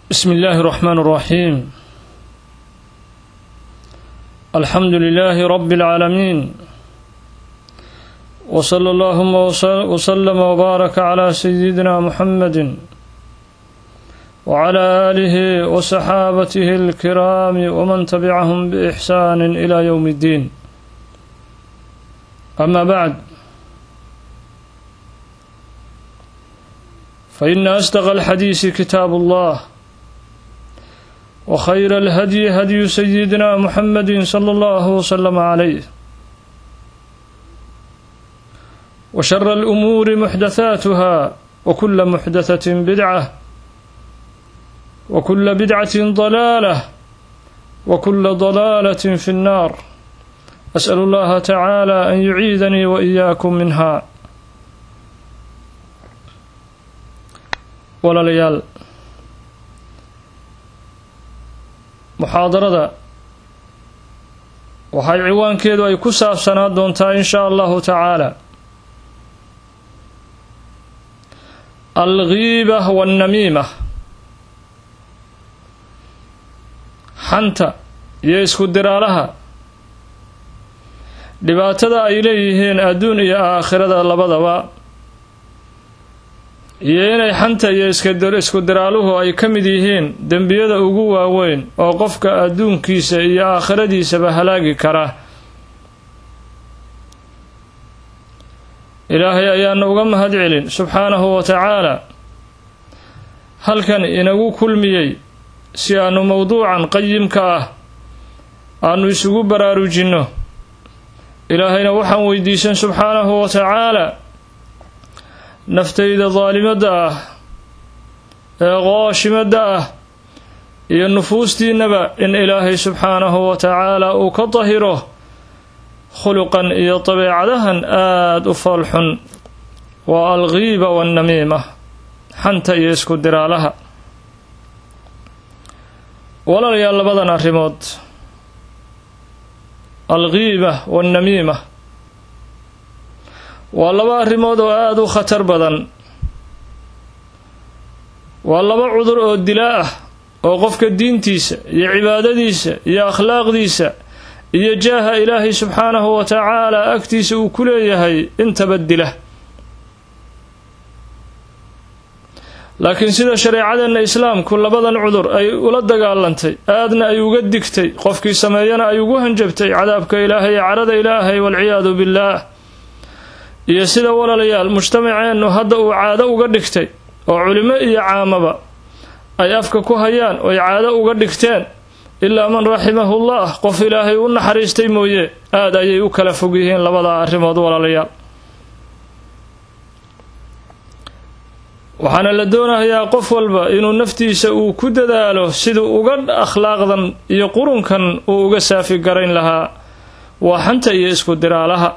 بسم الله الرحمن الرحيم الحمد لله رب العالمين وصلى اللهم وسلم وبارك على سيدنا محمد وعلى آله وصحابته الكرام ومن تبعهم بإحسان إلى يوم الدين أما بعد فإن أصدق الحديث كتاب الله وخير الهدي هدي سيدنا محمد صلى الله وسلم عليه وشر الأمور محدثاتها وكل محدثة بدعة وكل بدعة ضلالة وكل ضلالة في النار أسأل الله تعالى أن يعيذني وإياكم منها walaalayaal muxaadarada waxay ciwaankeedu ay ku saabsanaa doontaa in shaa allahu tacaala alghiiba waannamiima xanta iyo isku diraalaha dhibaatada ay leeyihiin adduun iyo aakhirada labadaba iyo inay xanta iyo isku diraaluhu ay ka mid yihiin dembiyada ugu waaweyn oo qofka adduunkiisa iyo aakhiradiisaba halaagi kara ilaahay ayaana uga mahad celin subxaanahu wa tacaala halkan inagu kulmiyey si aanu mowduucan qayimka ah aanu isugu baraarujinno ilaahayna waxaan weydiisan subxaanahu wa tacaala naftayda daalimadda ah ee qooshimadda ah iyo nufuustiinnaba in ilaahay subxaanahu wa tacaala uu ka dahiro khuluqan iyo dabeecadahan aada u foolxun waa alghiiba waannamiima xanta iyo isku diraalaha walaalayaal labadan arrimood alghiiba waannamiima waa laba arrimood oo aada u khatar badan waa laba cudur oo dilaa ah oo qofka diintiisa iyo cibaadadiisa iyo akhlaaqdiisa iyo jaaha ilaahay subxaanahu wa tacaala agtiisa uu ku leeyahay intaba dila laakiin sida shareecadeenna islaamku labadan cudur ay ula dagaalantay aadna ay uga digtay qofkii sameeyana ay ugu hanjabtay cadaabka ilaahay ee carada ilaahay waalciyaadu billaah iyo sida walaalayaal mujtamaceennu hadda uu caado uga dhigtay oo culimo iyo caamaba ay afka ku hayaan oy caado uga dhigteen ilaa man raximahullah qof ilaahay u naxariistay mooye aada ayay u kala fog yihiin labada arrimood walaalayaal waxaana la doonayaa qof walba inuu naftiisa uu ku dadaalo siduu uga akhlaaqdan iyo qurunkan uu uga saafi garayn lahaa waa xanta iyo isku diraalaha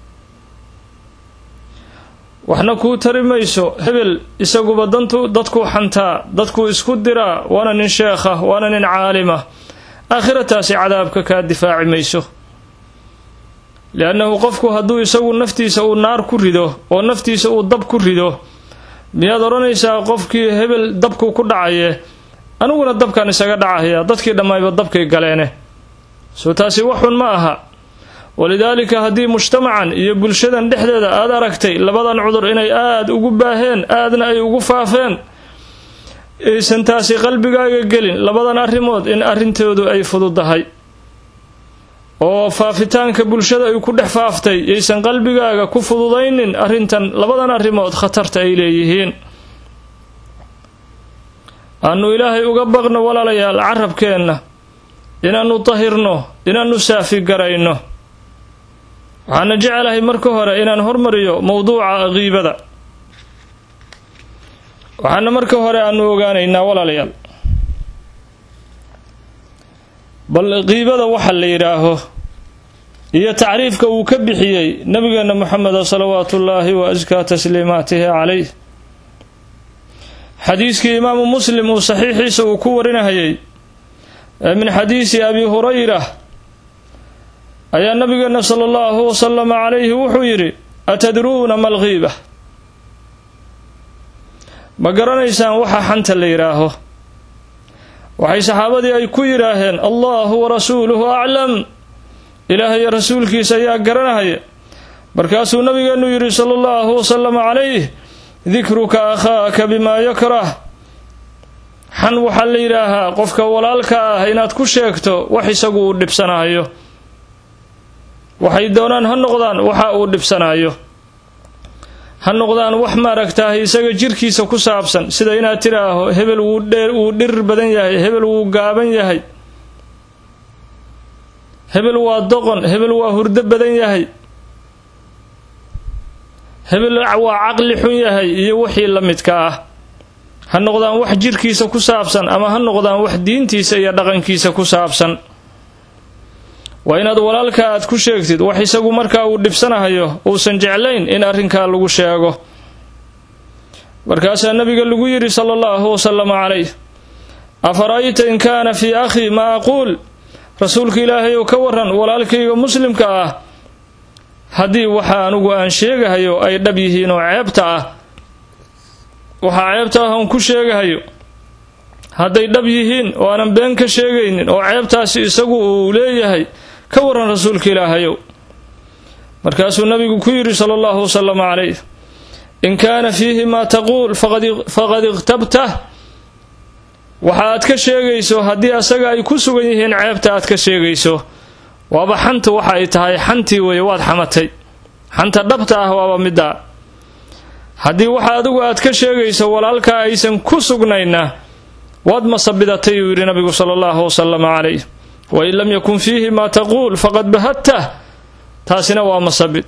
waxna kuu tari mayso hebel isaguba dantu dadkuu xantaa dadkuu isku diraa waana nin sheekha waana nin caalima aakhirataasi cadaabka kaa difaaci mayso liannahu qofku hadduu isagu naftiisa uu naar ku rido oo naftiisa uu dab ku rido miyaad odhanaysaa qofkii hebel dabkuu ku dhacaye aniguna dabkan isaga dhacaya dadkii dhammayba dabkay galeene soo taasi waxun ma aha walidaalika haddii mujtamacan iyo bulshadan dhexdeeda aada aragtay labadan cudur inay aada ugu baaheen aadna ay ugu faafeen aysan taasi qalbigaaga gelin labadan arrimood in arrintoodu ay fududahay oo faafitaanka bulshada ay ku dhex faaftay yaysan qalbigaaga ku fududaynin arrintan labadan arrimood khatarta ay leeyihiin aanu ilaahay uga baqno walaalayaal carabkeenna inaannu dahirno inaannu saafi garayno waxaana jecelahay marka hore inaan hormariyo mowduuca kiibada waxaana marka hore aanu ogaanaynaa walaalayaal bal kiibada waxa la yidhaaho iyo tacriifka uu ka bixiyey nabigeena moxameda salawaatu ullaahi wa askaa tasliimaatihi calayh xadiiskii imaamu muslim uu saxiixiisa uu ku warinahayay min xadiisi abi hurayra ayaa nabigeena sala allahu wasalama calayhi wuxuu yidhi atadruuna ma alghiiba ma garanaysaan waxa xanta la yidhaaho waxay saxaabadii ay ku yidhaaheen allahu warasuuluhu aclam ilaahay rasuulkiisa ayaa garanahaya markaasuu nabigeenu yidhi sala allahu wasalam calayh dikruka akhaaka bimaa yakrah xan waxaa la yidhaahaa qofka walaalka ah inaad ku sheegto wax isagu uu dhibsanayo waxay doonaan ha noqdaan waxa uu dhibsanayo ha noqdaan wax maaragtaah isaga jirkiisa ku saabsan sida inaad tidhaaho hebel wuu dheer wuu dhirir badan yahay hebel wuu gaaban yahay hebel waa doqon hebel waa hurdo badan yahay hebel waa caqli xun yahay iyo wixii la midka ah ha noqdaan wax jirkiisa ku saabsan ama ha noqdaan wax diintiisa iyo dhaqankiisa ku saabsan waa inaad walaalka aad ku sheegtid wax isagu markaa uu dhibsanahayo uusan jeclayn in arrinkaa lagu sheego markaasaa nabiga lagu yidhi sala allahu wasalama calayh afara'ayta in kaana fii akhii maa aquul rasuulka ilaahay ou ka waran walaalkayga muslimka ah haddii waxa anugu aan sheegahayo ay dhab yihiin oo ceebta ah waxaa ceebta ah oon ku sheegahayo hadday dhab yihiin oo aanan been ka sheegaynin oo ceebtaasi isagu uu leeyahay ka waran rasuulka ilaahayow markaasuu nabigu ku yidhi sala allahu wasalam calayh in kaana fiihi maa taquul faqad iqtabtah waxa aad ka sheegayso haddii asaga ay ku sugan yihiin ceebta aad ka sheegayso waaba xanta waxa ay tahay xantii weeye waad xamatay xanta dhabta ah waaba middaa haddii waxa adigu aad ka sheegayso walaalkaa aysan ku sugnayna waad masabidatay uu yidhi nabigu sala allahu wasalam calayh wain lam yakun fiihi maa taquul faqad bahadtah taasina waa masabid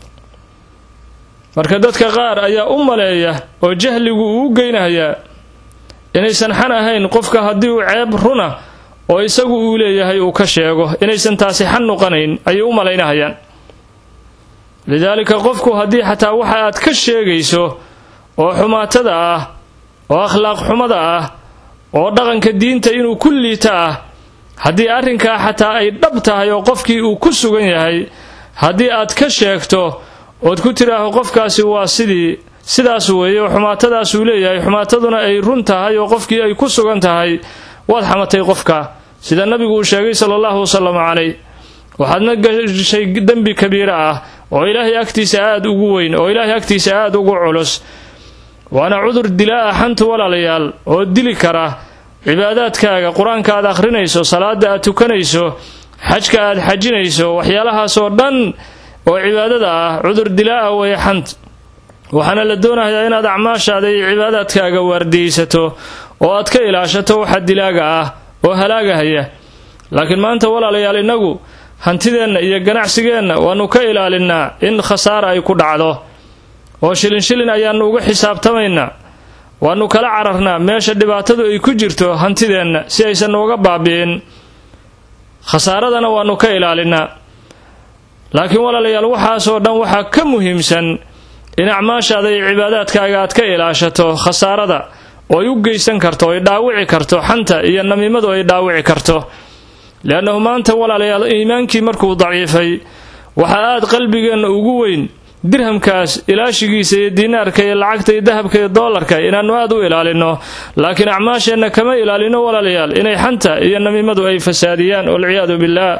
marka dadka qaar ayaa u maleeya oo jahligu uu geynayaa inaysan xan ahayn qofka haddii uu ceeb runa oo isagu uu leeyahay uu ka sheego inaysan taasi xan noqonayn ayay u malaynahayaan lidaalika qofku haddii xataa waxa aad ka sheegayso oo xumaatada ah oo akhlaaq xumada ah oo dhaqanka diinta inuu ku liita ah haddii arrinkaa xataa ay dhab tahay oo qofkii uu ku sugan yahay haddii aad ka sheegto ood ku tidhaaho qofkaasi waa sidii sidaas weeye oo xumaatadaasuu leeyahay xumaataduna ay run tahay oo qofkii ay ku sugan tahay waad xamatay qofka sida nabigu uu sheegay sala allahu wasalam calayh waxaadna gashay dembi kabiira ah oo ilaahay agtiisa aada ugu weyn oo ilaahay agtiisa aada ugu culus waana cudur dilaa ah xantu walaalayaal oo dili kara cibaadaadkaaga qur-aanka aad akhrinayso salaada aad tukanayso xajka aad xajinayso waxyaalahaasoo dhan oo cibaadada ah cudur dilaa ah weeye xant waxaana la doonayaa inaad acmaashaada iyo cibaadaadkaaga waardiyeysato oo aad ka ilaashato waxa dilaaga ah oo halaagahaya laakiin maanta walaalayaal innagu hantideenna iyo ganacsigeenna waannu ka ilaalinnaa in khasaara ay ku dhacdo oo shilin shilin ayaannu uga xisaabtamaynaa waannu kala cararnaa meesha dhibaatadu ay ku jirto hantideenna si aysan nooga baabi'in khasaaradana waannu ka ilaalinnaa laakiin walaalayaal waxaasoo dhan waxaa ka muhiimsan in acmaashaada iyo cibaadaadkaaga aad ka ilaashato khasaarada oo ay u geysan karto ay dhaawici karto xanta iyo namiimadu ay dhaawici karto leannahu maanta walaalayaal iimaankii markuu daciifay waxaa aad qalbigeenna ugu weyn dirhamkaas ilaashigiisa iyo diinaarka iyo lacagta iyo dahabka iyo doolarka inaannu aad u ilaalino laakiin acmaasheenna kama ilaalino walaalayaal inay xanta iyo namiimadu ay fasaadiyaan walciyaadu billaah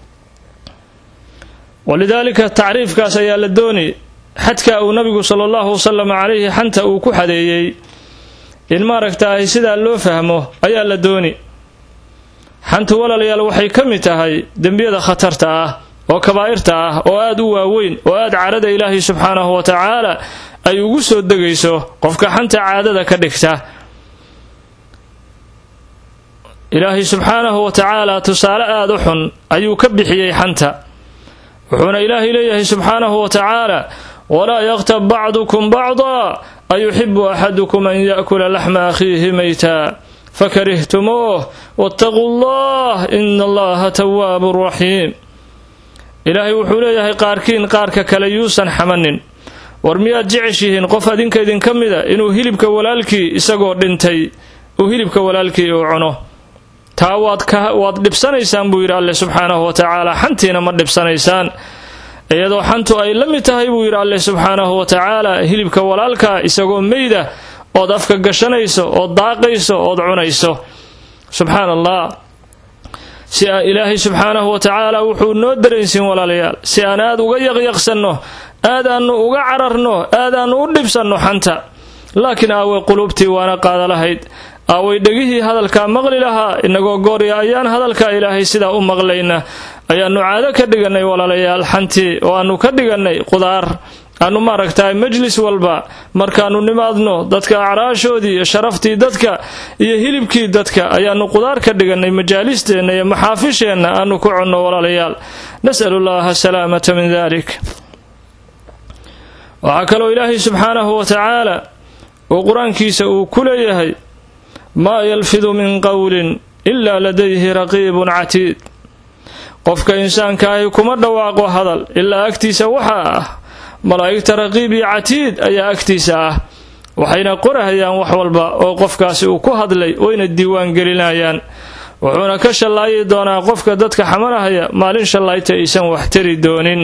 walidaalika tacriifkaas ayaa la dooni xadka uu nabigu sala allahu wasalam calayhi xanta uu ku xadeeyey in maaragtaahay sidaa loo fahmo ayaa la dooni xantu walaalayaal waxay ka mid tahay dembiyada khatarta ah oo kabaa'irta ah oo aad u waaweyn oo aad caadada ilaahay subxaanahu wa tacaala ay ugu soo degayso qofka xanta caadada ka dhigta ilaahay subxaanahu wa tacaala tusaale aad u xun ayuu ka bixiyey xanta wuxuuna ilaahay leeyahay subxaanahu wa tacaala walaa yaqtab bacdukum bacdaa ayuxibu axadukum an yaakula laxma akhiihi mayta fakarihtumuuh waataquu allah ina allaha tawaabu raxiim ilaahay wuxuu leeyahay qaarkiin qaarka kale yuusan xamanin war miyaad jeceshihiin qof adinka idinka mida inuu hilibka walaalkii isagoo dhintay uu hilibka walaalkii uu cuno taa waad dhibsanaysaan buu yidhi alleh subxaanahu wa tacaala xantiina ma dhibsanaysaan iyadoo xantu ay la mid tahay buu yidhi alleh subxaanahu wa tacaala hilibka walaalka isagoo meyda ood afka gashanayso ood daaqayso ood cunayso subxaan allah si aan ilaahay subxaanahu wa tacaala wuxuu noo dareensiin walaalayaal si aan aada uga yaqyaqsanno aadaannu uga cararno aadaannu u dhibsanno xanta laakiin aaway quluubtii waana qaada lahayd aaway dhegihii hadalkaa maqli lahaa inagoo goorya ayaan hadalkaa ilaahay sidaa u maqlayna ayaannu caado ka dhigannay walaalayaal xantii oo aannu ka dhigannay qudaar aanu maaragtahay majlis walba markaannu nimaadno dadka acraashoodii iyo sharaftii dadka iyo hilibkii dadka ayaannu qudaar ka dhigannay majaalisteenna iyo maxaafisheenna aanu ku cunno walaalayaal nasalu llaha asalaamata min dalik waxaa kaloo ilaahay subxaanahu wa tacaala uu qur-aankiisa uu ku leeyahay maa yalfidu min qowlin ilaa ladayhi raqiibun catiid qofka insaankaahi kuma dhawaaqo hadal ilaa agtiisa waxaa ah malaa'igta raqiib iyo catiid ayaa agtiisa ah waxayna qorahayaan wax walba oo qofkaasi uu ku hadlay wayna diiwaan gelinayaan wuxuuna ka shallaayi doonaa qofka dadka xamanahaya maalin shallaayta aysan wax tari doonin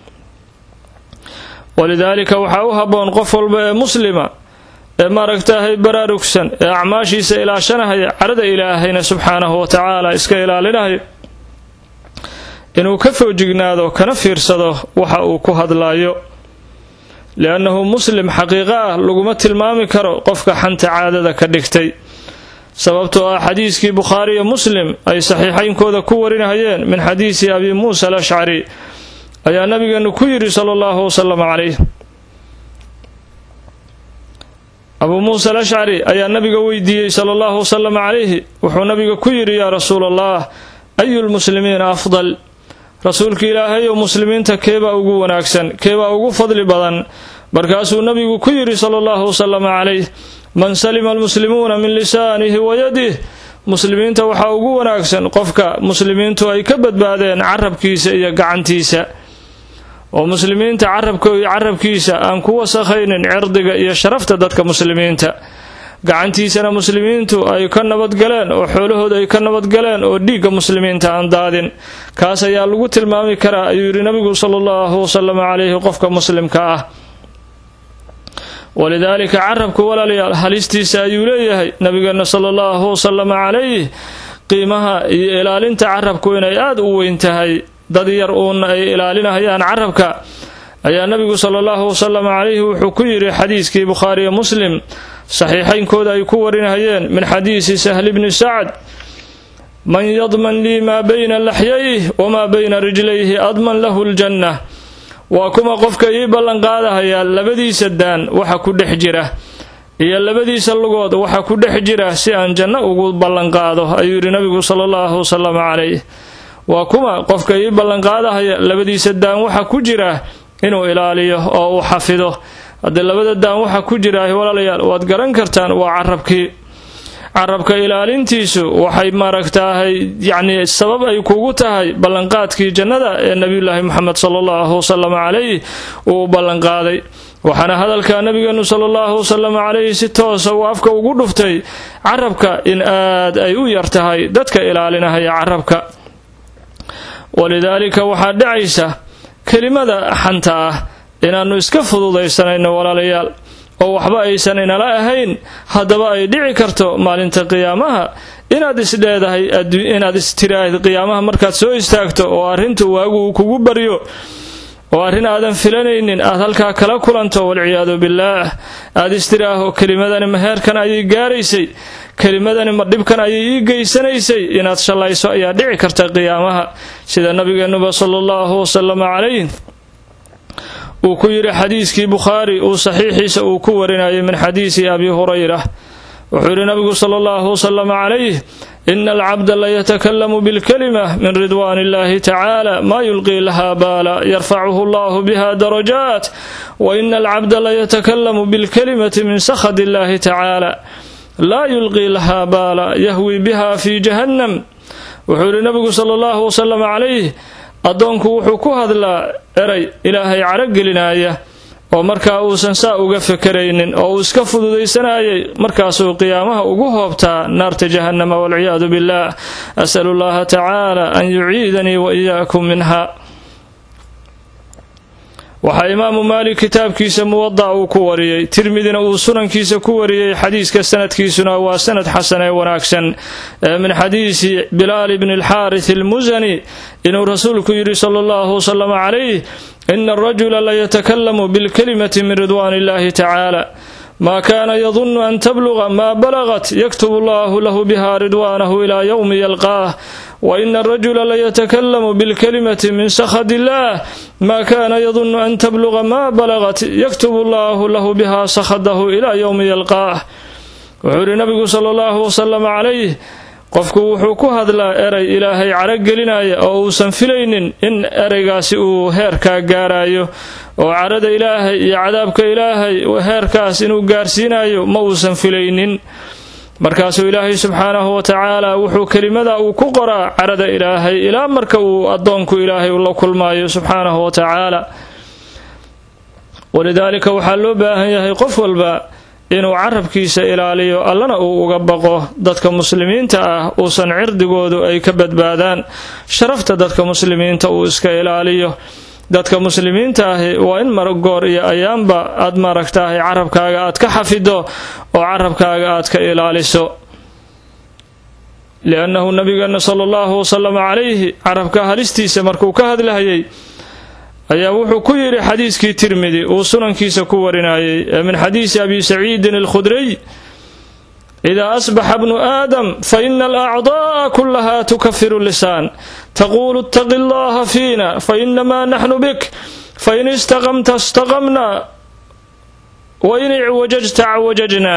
walidaalika waxaa u habboon qof walba ee muslima ee maaragtaahay baraarugsan ee acmaashiisa ilaashanahaya carada ilaahayna subxaanahu wa tacaala iska ilaalinaya inuu ka foojignaado kana fiirsado waxa uu ku hadlaayo liannahu muslim xaqiiqo ah laguma tilmaami karo qofka xanta caadada ka dhigtay sababtoo ah xadiiskii bukhaari iyo muslim ay saxiixaynkooda ku warinahayeen min xadiisi abi muusa alashcari ayaa nabigeenu ku yidhi sala allahu wasalam calayh abuu muusa alashcari ayaa nabiga weydiiyey sala allahu wasalam calayhi wuxuu nabiga ku yidhi yaa rasuula allah ayu lmuslimiina afdal rasuulka ilaahay oo muslimiinta keebaa ugu wanaagsan keebaa ugu fadli badan markaasuu nabigu ku yidhi sala allahu wasalam calayh man salima almuslimuuna min lisaanihi wa yadih muslimiinta waxaa ugu wanaagsan qofka muslimiintu ay ka badbaadeen carabkiisa iyo gacantiisa oo muslimiinta carabkiisa aan ku wasakhaynin cirdiga iyo sharafta dadka muslimiinta gacantiisana muslimiintu ay ka nabadgaleen oo xoolahooda ay ka nabadgaleen oo dhiigga muslimiinta aan daadin kaas ayaa lagu tilmaami karaa ayuu yidhi nabigu sala allahu wasalam calayhi qofka muslimka ah walidaalika carabku walaalayaal halistiisa ayuu leeyahay nabigeena sala allahu wasalam calayh qiimaha iyo ilaalinta carabku inay aada u weyn tahay dad yar uun ay ilaalinahayaan carabka ayaa nabigu sala allahu wasalam calayhi wuxuu ku yidhi xadiiskii bukhaariyo muslim saxiixaynkooda ay ku warinahayeen min xadiisi sahli bni sacd man yadman lii maa bayna laxyayh wamaa bayna rijlayhi adman lahu ljanna waa kuma qofka ii ballanqaadahayaa labadiisa daan waxa ku dhex jira iyo labadiisa lugood waxa ku dhex jira si aan janno ugu ballanqaado ayuu yidhi nabigu sala allahu wasalam calayh waa kuma qofka ii ballanqaadahaya labadiisa daan waxa ku jira inuu ilaaliyo oo uu xafido haddii labada daan waxa ku jira walaalayaal waad garan kartaan waa carabkii carabka ilaalintiisu waxay maaragtaahay yacnii sabab ay kugu tahay ballanqaadkii jannada ee nebiyulaahi moxamed sala allahu wasalam calayh uu ballanqaaday waxaana hadalka nabigeenu sala allahu wasalam calayhi si toosa uu afka ugu dhuftay carabka in aad ay u yar tahay dadka ilaalinahaya carabka walidaalika waxaa dhacaysa kelimada xanta ah inaannu iska fududaysanayno walaalayaal oo waxba aysan inala ahayn haddaba ay dhici karto maalinta qiyaamaha inaad isdheedahay inaad istiraahid qiyaamaha markaad soo istaagto oo arrinta waagu uu kugu baryo oo arrin aadan filanaynin aad halkaa kala kulanto walciyaadu billaah aad istiraaho kelimadani maheerkan ayay gaaraysay kelimadani ma dhibkan ayay ii geysanaysay inaad shallayso ayaa dhici karta qiyaamaha sida nabigeennuba sala allahu wasalama calayh uu ku yidhi xadiiskii bukhaari uu saxiixiisa uu ku warinayay min xadiisi abi hurayra wuxuu yidhi nabigu sala allahu wasalam calayh ina alcabda laytakalamu bilkalima min ridwan illahi tacaala maa yulqii laha baala yarfacuhu allahu biha darajaat wa ina alcabda laytakalamu bilkalimati min sakhad illahi tacaala laa yulqii laha baala yahwi biha fi jahannam wuxuu yidhi nabigu sala allahu wasalam calayh addoonku wuxuu ku hadlaa eray ilaahay caragelinaya oo markaa uusan saa uga fekeraynin oo uu iska fududaysanayay markaasuu qiyaamaha ugu hoobtaa naarta jahannama walciyaadu billaah asalu llaha tacaala an yuciidanii wa iyaakum minha waxaa imaamu maalik kitaabkiisa muwada uu ku wariyey tirmidina uu sunankiisa ku wariyey xadiiska sanadkiisuna waa sanad xasan ee wanaagsan ee min xadiisi bilaal bni alxaaris almusani inuu rasuulku yidhi sala allahu wasalam calayh ina arajula layatakalamu bilkalimati min ridwaan illahi tacaala ma kana yadunu an tabluga ma balagat yaktub allahu lahu biha ridwaanahu ila yowmi yalqaah waina arajula layatakalamu bilkalimati min sakhad illah ma kana yadunu an tabluga ma balagat yaktub allahu lahu biha sakhadahu ila yowmi yalqaah wuxuu yihi nabigu sala allahu wasalam calayh qofku wuxuu ku hadlaa eray ilaahay caragelinaya oo uusan filaynin in ereygaasi uu heerkaa gaarayo oo carada ilaahay iyo cadaabka ilaahay heerkaas inuu gaarsiinayo ma uusan filaynin markaasuu ilaahay subxaanahu wa tacaala wuxuu kelimada uu ku qoraa carada ilaahay ilaa marka uu addoonku ilaahay la kulmaayo subxaanahu wa tacaala walidaalika waxaa loo baahan yahay qof walba inuu carabkiisa ilaaliyo allana uu uga baqo dadka muslimiinta ah uusan cirdigoodu ay ka badbaadaan sharafta dadka muslimiinta uu iska ilaaliyo dadka muslimiinta ahi waa in maragoor iyo ayaanba aad maaragtahay carabkaaga aad ka xafido oo carabkaaga aad ka ilaaliso liannahu nabigeena sala allahu wasalam calayhi carabka halistiisa markuu ka hadlahayay ayaa wuxuu ku yidhi xadiiskii tirmidi uu sunankiisa ku warinayay ee min xadiisi abi saciidin alkhudriy idaa asbaxa bnu aadam fa ina alacdaa'a kullaha tukafiru lisaan taquulu ittaqi allaha fiina fainamaa naxnu bik fain istaqamta istaqamna wain icwajajta cawajajna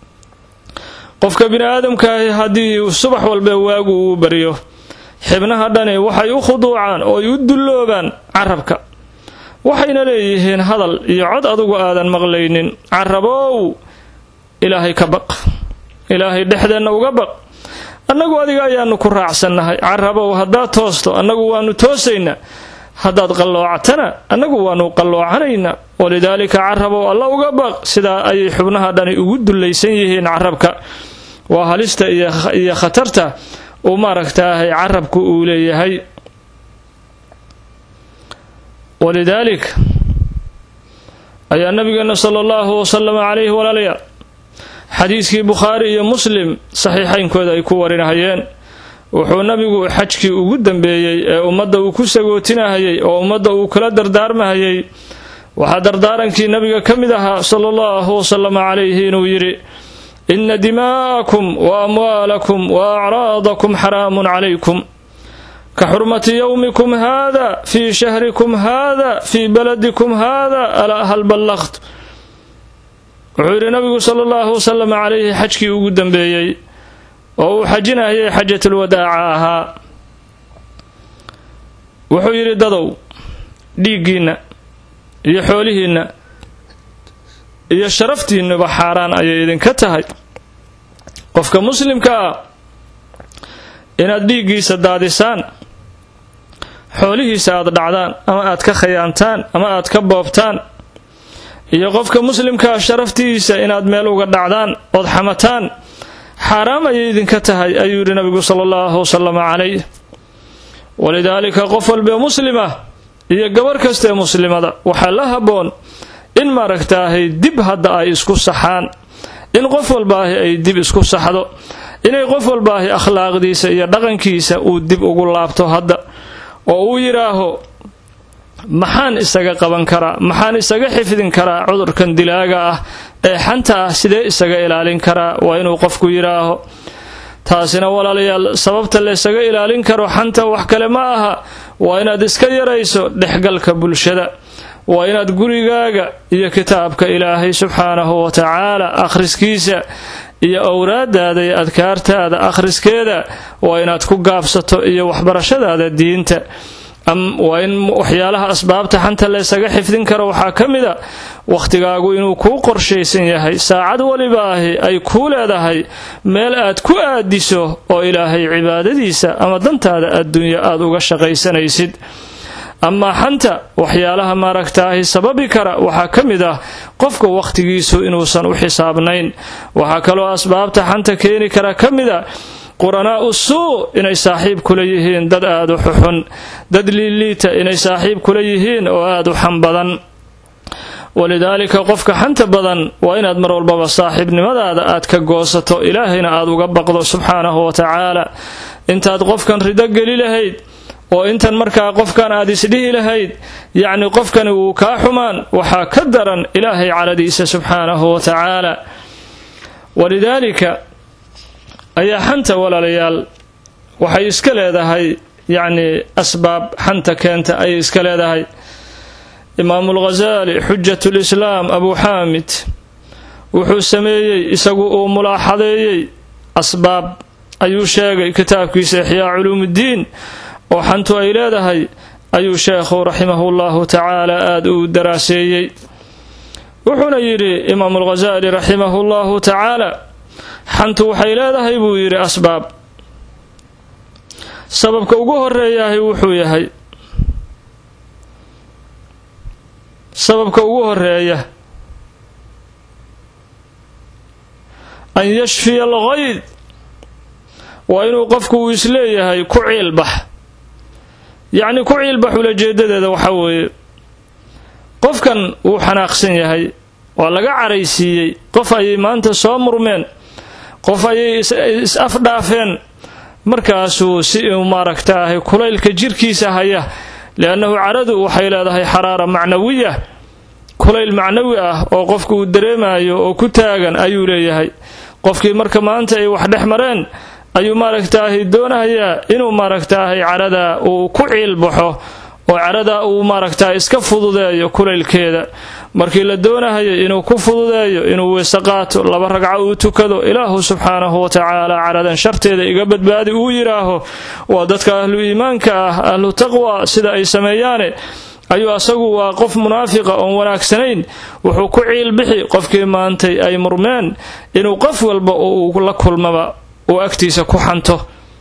qofka bini aadamkaahi haddii subax walba waagu uu baryo xibnaha dhani waxay u khuduucaan oo ay u dulloobaan carabka waxayna leeyihiin hadal iyo cod adugu aadan maqlaynin carabow ilaahay ka baq ilaahay dhexdeenna uga baq annagu adiga ayaanu ku raacsannahay carabow haddaad toosto annagu waanu toosaynaa haddaad qalloocatana annagu waanu qalloocanaynaa walidaalika carabow alla uga baq sidaa ayay xubnaha dhani ugu dullaysan yihiin carabka waa halista iyo khatarta uu maaragtaahay carabku uu leeyahay walidaalik ayaa nabigeena sala allahu wasalam calayhi walaalayaal xadiiskii bukhaari iyo muslim saxiixaynkooda ay ku warinahayeen wuxuu nabigu xajkii ugu dambeeyey ee ummadda uu ku sagootinahayay oo ummadda uu kala dardaarmahayay waxaa dardaarankii nabiga ka mid ahaa sala allahu wasalam calayhi inuu yidhi ina dimaa'akum wa amwaalakum wa acraadakum xaraamun calaykum ka xurmati yowmikum hada fii shahrikum hada fii baladikum hada alaa hal ballaqt wuxuu yidhi nabigu sala allahu wasalam calayhi xajkii ugu dambeeyey oo uu xajinayay xajatulwadaaca ahaa wuxuu yidhi dadow dhiiggiinna iyo xoolihiinna iyo sharaftiinnuba xaaraan ayay idinka tahay qofka muslimka ah inaad dhiiggiisa daadisaan xoolihiisa aad dhacdaan ama aad ka khayaantaan ama aad ka boobtaan iyo qofka muslimkaa sharaftiisa inaad meel uga dhacdaan ood xamataan xaaraam ayay idinka tahay ayuu yidhi nabigu sala allahu wasalam calayh walidaalika qof walbee muslima iyo gabarh kastaee muslimada waxaa la habboon in maaragtaahay dib hadda ay isku saxaan in qof walbaahi ay dib isku saxdo inay qof walbaahi akhlaaqdiisa iyo dhaqankiisa uu dib ugu laabto hadda oo uu yidhaaho maxaan isaga qaban karaa maxaan isaga xifdin karaa cudurkan dilaaga ah ee xanta ah sidee isaga ilaalin karaa waa inuu qofku yidhaaho taasina walaalayaal sababta laysaga ilaalin karo xanta wax kale ma aha waa inaad iska yarayso dhexgalka bulshada waa inaad gurigaaga iyo kitaabka ilaahay subxaanahu wa tacaala akhriskiisa iyo owraadaada iyo adkaartaada akhriskeeda waa inaad ku gaabsato iyo waxbarashadaada diinta waa in waxyaalaha asbaabta xanta laysaga xifdin karo waxaa ka mid a wakhtigaagu inuu kuu qorshaysan yahay saacad waliba ahi ay kuu leedahay meel aad ku aadiso oo ilaahay cibaadadiisa ama dantaada adduunya aad uga shaqaysanaysid amaa xanta waxyaalaha maaragtaahi sababi kara waxaa ka mid ah qofka wakhtigiisu inuusan u xisaabnayn waxaa kaloo asbaabta xanta keeni kara ka mid a quranaa'u suu inay saaxiib kula yihiin dad aad u xuxun dad liiliita inay saaxiib kula yihiin oo aad u xan badan walidaalika qofka xanta badan waa inaad mar walbaba saaxiibnimadaada aad ka goosato ilaahayna aad uga baqdo subxaanahu wa tacaala intaad qofkan rido geli lahayd oo intan markaa qofkan aad isdhihi lahayd yacni qofkani wuu kaa xumaan waxaa ka daran ilaahay caladiisa subxaanahu wa tacaala walidaalika ayaa xanta walaalayaal waxay iska leedahay yacni asbaab xanta keenta ayay iska leedahay imaamu lghasaali xujat lislaam abuu xaamid wuxuu sameeyey isagu uu mulaaxadeeyey asbaab ayuu sheegay kitaabkiisa ixyaa culuumuddiin oo xantu ay leedahay ayuu sheekhu raximahu llahu tacaala aada u daraaseeyey wuxuuna yidhi imaamu lghasaali raximahu llahu tacaala xantu waxay leedahay buu yidhi asbaab sababka ugu horeeyahay wuxuu yahay sababka ugu horeeya an yashfiya alghayd waa inuu qofku uu isleeyahay ku ciilbax yacni ku ciilbax ulajeedadeeda waxaa weeye qofkan wuu xanaaqsan yahay waa laga caraysiiyey qof ayay maanta soo murmeen qof ayay is afdhaafeen markaasuu si uu maaragtaahay kulaylka jirkiisa haya liannahu caradu waxay leedahay xaraara macnawiya kulayl macnawi ah oo qofku uu dareemayo oo ku taagan ayuu leeyahay qofkii marka maanta ay wax dhex mareen ayuu maaragtaahay doonayaa inuu maaragtaahay carada uu ku ciilbaxo oo carada uu maaragtahay iska fududeeyo kulaylkeeda markii la doonahayay inuu ku fududeeyo inuu weyse qaato laba ragco uu tukado ilaahu subxaanahu wa tacaala caradan sharteeda iga badbaadi uu yidhaaho waa dadka ahlu iimaanka ah ahlu taqwa sida ay sameeyaane ayuu asagu waa qof munaafiqa oon wanaagsanayn wuxuu ku ciilbixi qofkii maantay ay murmeen inuu qof walba oo uu la kulmaba uu agtiisa ku xanto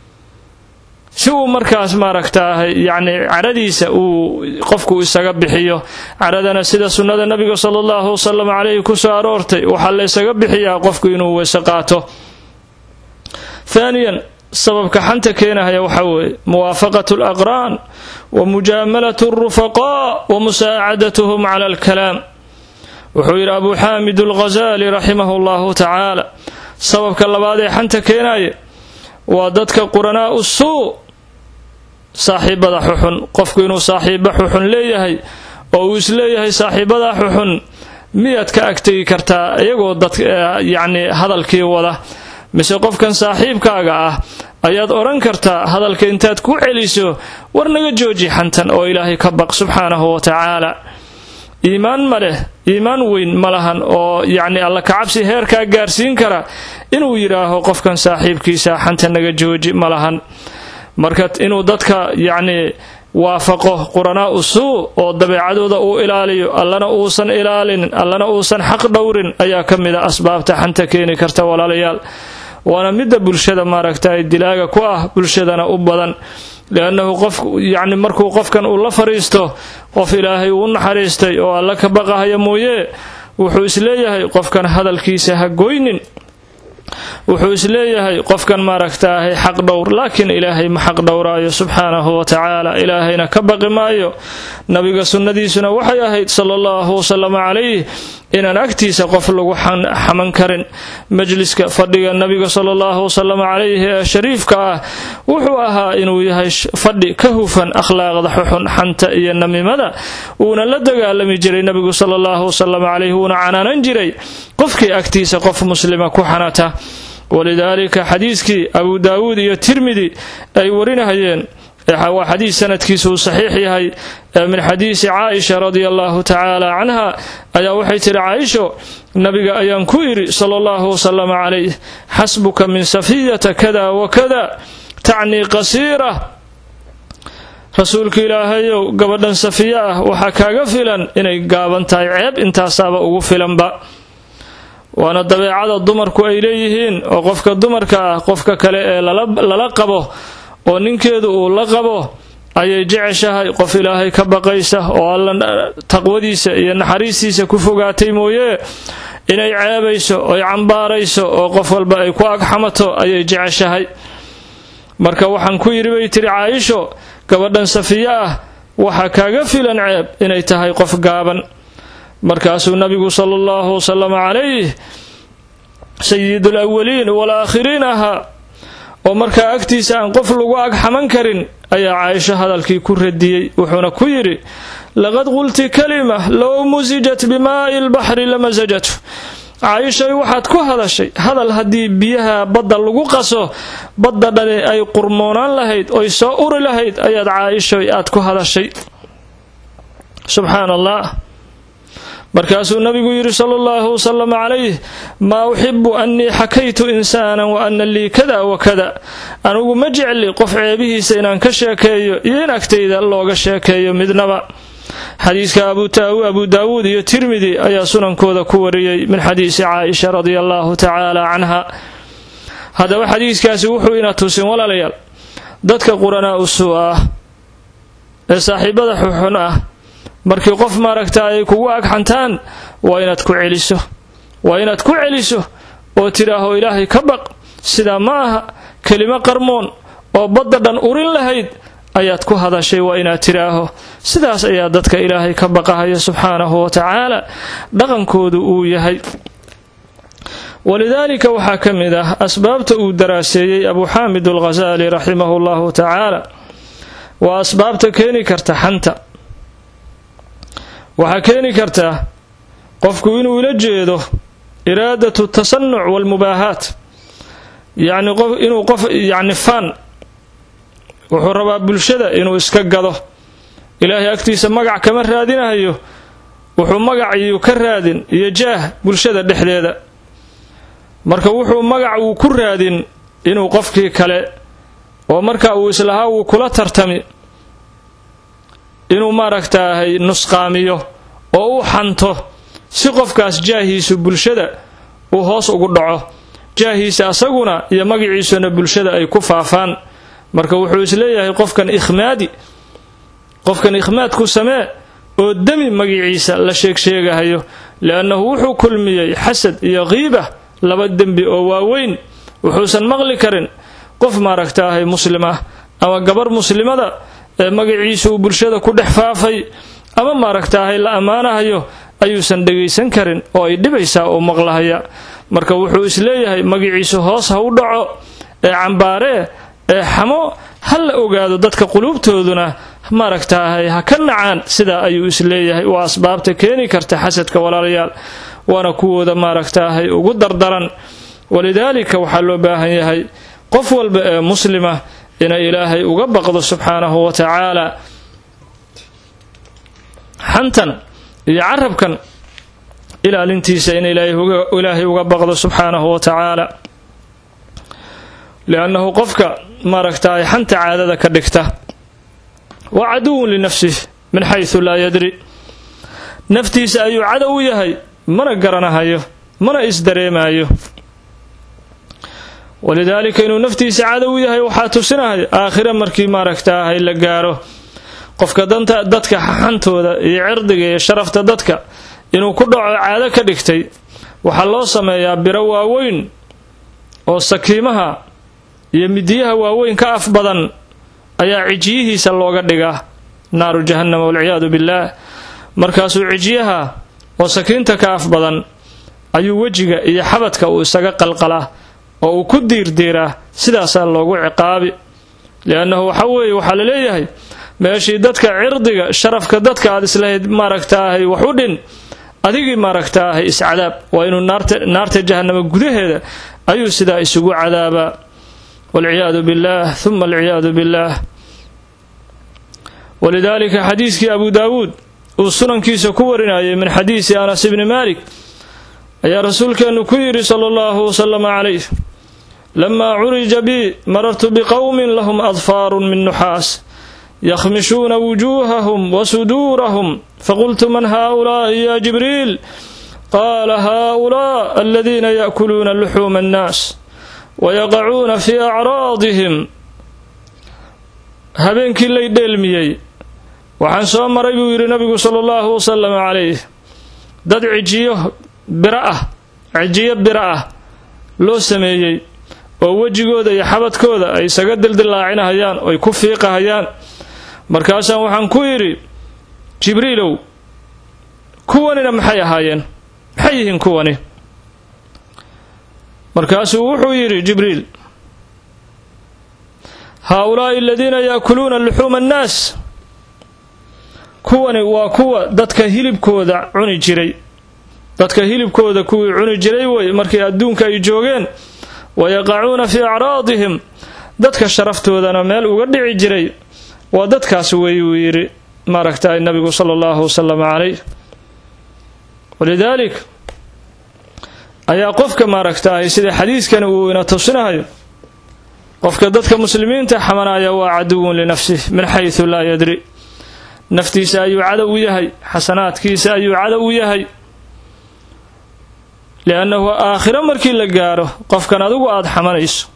si uu markaas maaragtaahay yacni caradiisa uu qofku isaga bixiyo caradana sida sunnada nabiga sala allahu wasalam caleyhi ku soo aroortay waxaa la ysaga bixiyaa qofku inuu weyse qaato haaniyan sababka xanta keenahaya waxaa weeye muwaafaqatu alaqraan wa mujaamalatu alrufaqaa wa musaacadatuhum cala alkalaam wuxuu yidhi abuu xaamid alghasaali raximahu llahu tacaala sababka labaad ee xanta keenaya waa dadka quranaa'u suu saaxiibada xuxun qofku inuu saaxiibo xuxun leeyahay oo uu isleeyahay saaxiibadaa xuxun miyaad ka agtegi kartaa iyagoo dad yacni hadalkii wada mise qofkan saaxiibkaaga ah ayaad odhan kartaa hadalka intaad ku celiso war naga jooji xantan oo ilaahay ka baq subxaanahu wa tacaala iimaan ma leh iimaan weyn ma lahan oo yacni alla kacabsi heerkaa gaarsiin kara inuu yidhaaho qofkan saaxiibkiisa xanta naga jooji ma lahan marka inuu dadka yacni waafaqo quranaa'u suu oo dabeecadooda uu ilaaliyo allana uusan ilaalinin allana uusan xaq dhowrin ayaa ka mid a asbaabta xanta keeni karta walaalayaal waana midda bulshada maaragtay dilaaga ku ah bulshadana u badan liannahu qof yacni markuu qofkan uu la fadhiisto qof ilaahay uu naxariistay oo alla ka baqahaya mooye wuxuu isleeyahay qofkan hadalkiisa ha goynin wuxuu isleeyahay qofkan maaragtaahay xaq dhowr laakiin ilaahay ma xaq dhowraayo subxaanahu wa tacaala ilaahayna ka baqi maayo nabiga sunnadiisuna waxay ahayd sala allahu wasalam calayh inaan agtiisa qof lagu xaman karin majliska fadhiga nabiga sala allahu wasalam calayhi ee shariifka ah wuxuu ahaa inuu yahay fadhi ka hufan akhlaaqda xuxun xanta iyo namimada wuuna la dagaalami jiray nabigu sala allahu wasalam calayhi wuuna canaanan jiray qofkii agtiisa qof muslima ku xanata walidaalika xadiiskii abu daawuud iyo tirmidi ay warinahayeen waa xadiis sanadkiisa uu saxiix yahay min xadiisi caaisha radia allahu tacaala canha ayaa waxay tihi caaisho nabiga ayaan ku idhi sala allahu wasalam calayh xasbuka min safiyata kada wakada tacnii qasiira rasuulka ilaahayow gabadhan safiya ah waxaa kaaga filan inay gaaban tahay ceeb intaasaaba ugu filanba waana dabeecada dumarku ay leeyihiin oo qofka dumarka ah qofka kale ee lala qabo oo ninkeedu uu la qabo ayay jeceshahay qof ilaahay ka baqaysa oo alla taqwadiisa iyo naxariistiisa ku fogaatay mooye inay ceebayso oy cambaarayso oo qof walba ay ku agxamato ayay jeceshahay marka waxaan ku yidhi bay tiri caaisho gabadhan safiye ah waxaa kaaga filan ceeb inay tahay qof gaaban markaasuu nabigu sala allahu wasalam calayh sayidu alawaliin walaakhiriin ahaa oo markaa agtiisa aan qof lagu ag xaman karin ayaa caaisho hadalkii ku radiyey wuxuuna ku yidhi laqad qulti kalima low musijat bimaa'i lbaxri lamasajatu caaishay waxaad ku hadashay hadal haddii biyaha badda lagu qaso badda dhani ay qurmoonaan lahayd oy soo uri lahayd ayaad caaishoy aad ku hadashay subxaan allah markaasuu nabigu yidhi sala allahu wasalam calayh maa uxibu annii xakaytu insaanan wa ana lii kada wa kada anigu ma jecli qof ceebihiisa inaan ka sheekeeyo iyo in agtayda looga sheekeeyo midnaba xadiiska abu daawuud iyo tirmidi ayaa sunankooda ku wariyey min xadiisi caaisha radia allahu tacaala canha haddaba xadiiskaasi wuxuu ina tusin walaalayaal dadka quranaa u suu ah ee saaxiibada xuxun ah markii qof maaragta ay kugu agxantaan waa inaad ku celiso waa inaad ku celiso oo tidhaaho ilaahay ka baq sidaa ma aha kelimo qarmoon oo badda dhan urin lahayd ayaad ku hadashay waa inaad tidhaaho sidaas ayaa dadka ilaahay ka baqahaya subxaanahu wa tacaala dhaqankoodu uu yahay walidaalika waxaa ka mid ah asbaabta uu daraaseeyey abu xaamid alghasaali raximahu llahu tacaala waa asbaabta keeni karta xanta waxaa keeni kartaa qofku inuu ila jeedo iraadatu tasanuc walmubaahaat yacni qof inuu qof yacni fan wuxuu rabaa bulshada inuu iska gado ilaahay agtiisa magac kama raadinahayo wuxuu magaciyu ka raadin iyo jaah bulshada dhexdeeda marka wuxuu magac uu ku raadin inuu qofkii kale oo marka uu islahaa wuu kula tartami inuu maaragtaahay nusqaamiyo oo u xanto si qofkaas jaahiisu bulshada uu hoos ugu dhaco jaahiisa asaguna iyo magaciisuna bulshada ay ku faafaan marka wuxuu isleeyahay qofkan ikhmaadi qofkan ikhmaad ku samee oo demi magiciisa la sheegsheegahayo liannahu wuxuu kulmiyey xasad iyo qiiba laba dembi oo waaweyn wuxuusan maqli karin qof maaragtaahay muslim ah ama gabar muslimada ee magaciisa uu bulshada ku dhex faafay ama maaragtaahay la ammaanahayo ayuusan dhegaysan karin oo ay dhibaysaa oo maqlahaya marka wuxuu isleeyahay magaciisu hoos ha u dhaco ee cambaaree ee xamo ha la ogaado dadka quluubtooduna maaragtaahay ha ka nacaan sidaa ayuu isleeyahay waa asbaabta keeni karta xasadka walaalayaal waana kuwooda maaragtaahay ugu dardaran walidaalika waxaa loo baahan yahay qof walba ee muslima inay ilaahay uga baqdo subxaanahu wa tacaala xantan iyo carabkan ilaalintiisa in ilaahay uga baqdo subxaanahu wa tacaala liannahu qofka maaragtaay xanta caadada ka dhigta waa caduwun linafsih min xaysu laa yadri naftiisa ayuu cadow u yahay mana garanahayo mana isdareemayo walidaalika inuu naftiisa cadow u yahay waxaa tusinahay aakhira markii maaragtaahay la gaaro qofka danta dadka xantooda iyo cirdiga iyo sharafta dadka inuu ku dhaco caado ka dhigtay waxaa loo sameeyaa biro waaweyn oo sakiimaha iyo midiyaha waaweyn ka af badan ayaa cijiyihiisa looga dhigaa naaru jahannama walciyaadu billaah markaasuu cijiyaha oo sakiinta ka af badan ayuu wejiga iyo xabadka uu isaga qalqalaa oo uu ku diirdiiraa sidaasaa loogu ciqaabi liannahu waxa weeye waxaa la leeyahay meeshii dadka cirdiga sharafka dadka aad islahayd maaragtaahay wax u dhin adigii maaragtaahay iscadaab waa inuu naarta jahanamo gudaheeda ayuu sidaa isugu cadaabaa walciyaadu billaah huma alciyaadu billaah walidaalika xadiiskii abu daawuud uu sunankiisa ku warinayay min xadiisi anas ibni maalik ayaa rasuulkeennu ku yidhi sala allahu wasalama calayh lamaa curija bii marartu biqowmin lahum adfaarun min nuxaas yakhmishuuna wujuuhahum wa suduurahum faqultu man haaulaa'i ya jibriil qaala haaulaa aladiina yaakuluuna luxuuma annaas wayaqacuuna fii acraadihim habeenkii lay dheelmiyey waxaan soo maray buu yidhi nabigu sala allahu wasalam calayh dad cijiyo biro ah cijiyo biro ah loo sameeyey oo wejigooda iyo xabadkooda ay isaga dildillaacinahayaan oy ku fiiqahayaan markaasaan waxaan ku yidhi jibriilow kuwanina maxay ahaayeen maxay yihiin kuwani markaasuu wuxuu yidhi jibriil haa-ulaa'i aladiina yaakuluuna luxuuma annaas kuwani waa kuwa dadka hilibkooda cuni jiray dadka hilibkooda kuwii cuni jiray wey markii adduunka ay joogeen wayaqacuuna fii acraadihim dadka sharaftoodana meel uga dhici jiray waa dadkaas wey uu yidhi maaragtay nabigu sala allahu wasalam calayh walidaalik ayaa qofka maaragtaay sida xadiiskani uu ina tusinahayo qofka dadka muslimiinta xamanaya waa caduwun linafsih min xaysu laa yadri naftiisa ayuu cadow u yahay xasanaadkiisa ayuu cadow u yahay liannahu aakhiro markii la gaaro qofkan adigu aada xamanayso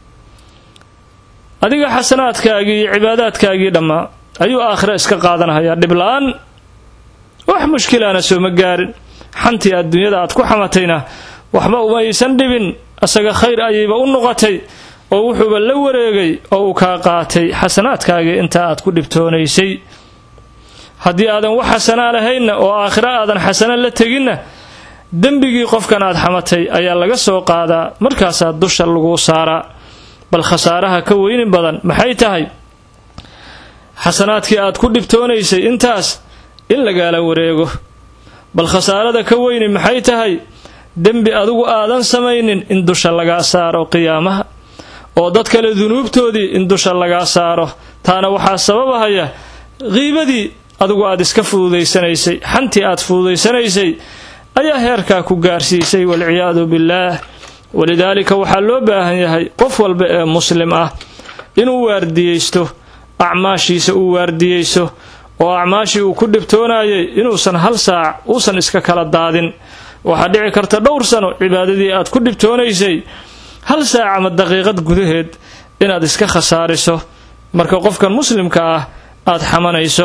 adiga xasanaadkaagii iyo cibaadaadkaagii dhammaa ayuu aakhiro iska qaadanhayaa dhib la-aan wax mushkilaana sooma gaarin xantii adduunyada aad ku xamatayna waxba umaysan dhibin isaga khayr ayayba u noqotay oo wuxuuba la wareegay oo uu kaa qaatay xasanaadkaagii intaa aad ku dhibtoonaysay haddii aadan wax xasanaa lahaynna oo aakhiro aadan xasano la teginna dembigii qofkan aad xamatay ayaa laga soo qaadaa markaasaa dusha lagu saaraa bal khasaaraha ka weyni badan maxay tahay xasanaadkii aad ku dhibtoonaysay intaas in lagaala wareego bal khasaarada ka weyni maxay tahay dembi adigu aadan samaynin in dusha lagaa saaro qiyaamaha oo dad kale dunuubtoodii in dusha lagaa saaro taana waxaa sababahaya qiibadii adigu aad iska fududaysanaysay xantii aad fududaysanaysay ayaa heerkaa ku gaarsiisay walciyaadu billaah walidaalika waxaa loo baahan yahay qof walba ee muslim ah inuu waardiyeysto acmaashiisa uu waardiyeyso oo acmaashii uu ku dhibtoonayay inuusan hal saac uusan iska kala daadin waxaa dhici karta dhowr sano cibaadadii aad ku dhibtoonaysay hal saac ama daqiiqad gudaheed inaad iska khasaariso marka qofkan muslimka ah aada xamanayso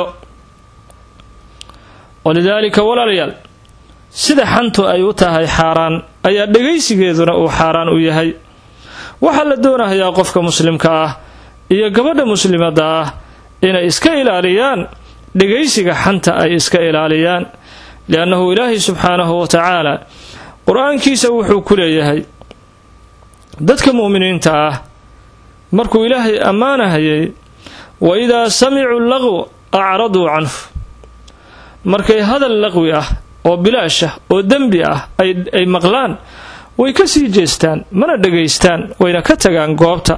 walidaalika walaalayaal sida xantu ay u tahay xaaraan ayaa dhegaysigeeduna uu xaaraan u yahay waxaa la doonahayaa qofka muslimka ah iyo gabadha muslimadda ah inay iska ilaaliyaan dhegaysiga xanta ay iska ilaaliyaan liannahu ilaahay subxaanahu wa tacaala qur-aankiisa wuxuu ku leeyahay dadka mu'miniinta ah markuu ilaahay ammaanahayay wa idaa samicuu laqw acraduu canhu markay hadal laqwi ah oo bilaash ah oo dembi ah ay maqlaan way ka sii jeestaan mana dhegaystaan wayna ka tagaan goobta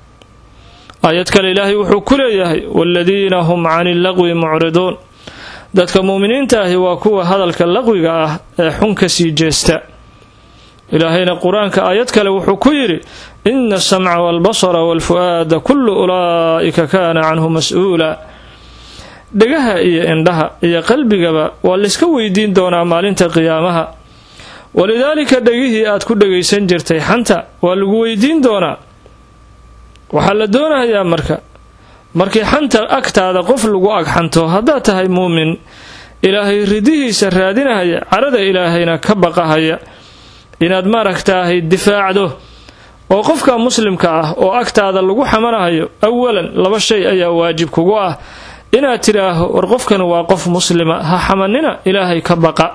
aayad kale ilaahay wuxuu ku leeyahay waaladiina hum cani laqwi mucriduun dadka mu'miniinta ahi waa kuwa hadalka laqwiga ah ee xun ka sii jeesta ilaahayna qur-aanka aayad kale wuxuu ku yidhi ina asamca waalbasara waalfu'aada kullu ulaa'ika kaana canhu mas-uula dhegaha iyo indhaha iyo qalbigaba waa layska weydiin doonaa maalinta qiyaamaha walidaalika dhegihii aad ku dhegaysan jirtay xanta waa lagu weydiin doonaa waxaa la doonayaa marka markii xanta agtaada qof lagu agxanto haddaad tahay muumin ilaahay ridihiisa raadinahaya carada ilaahayna ka baqahaya inaad maaragtaahay difaacdo oo qofka muslimka ah oo agtaada lagu xamanahayo awalan laba shay ayaa waajib kugu ah inaad tidhaaho war qofkan waa qof muslima ha xamanina ilaahay ka baqa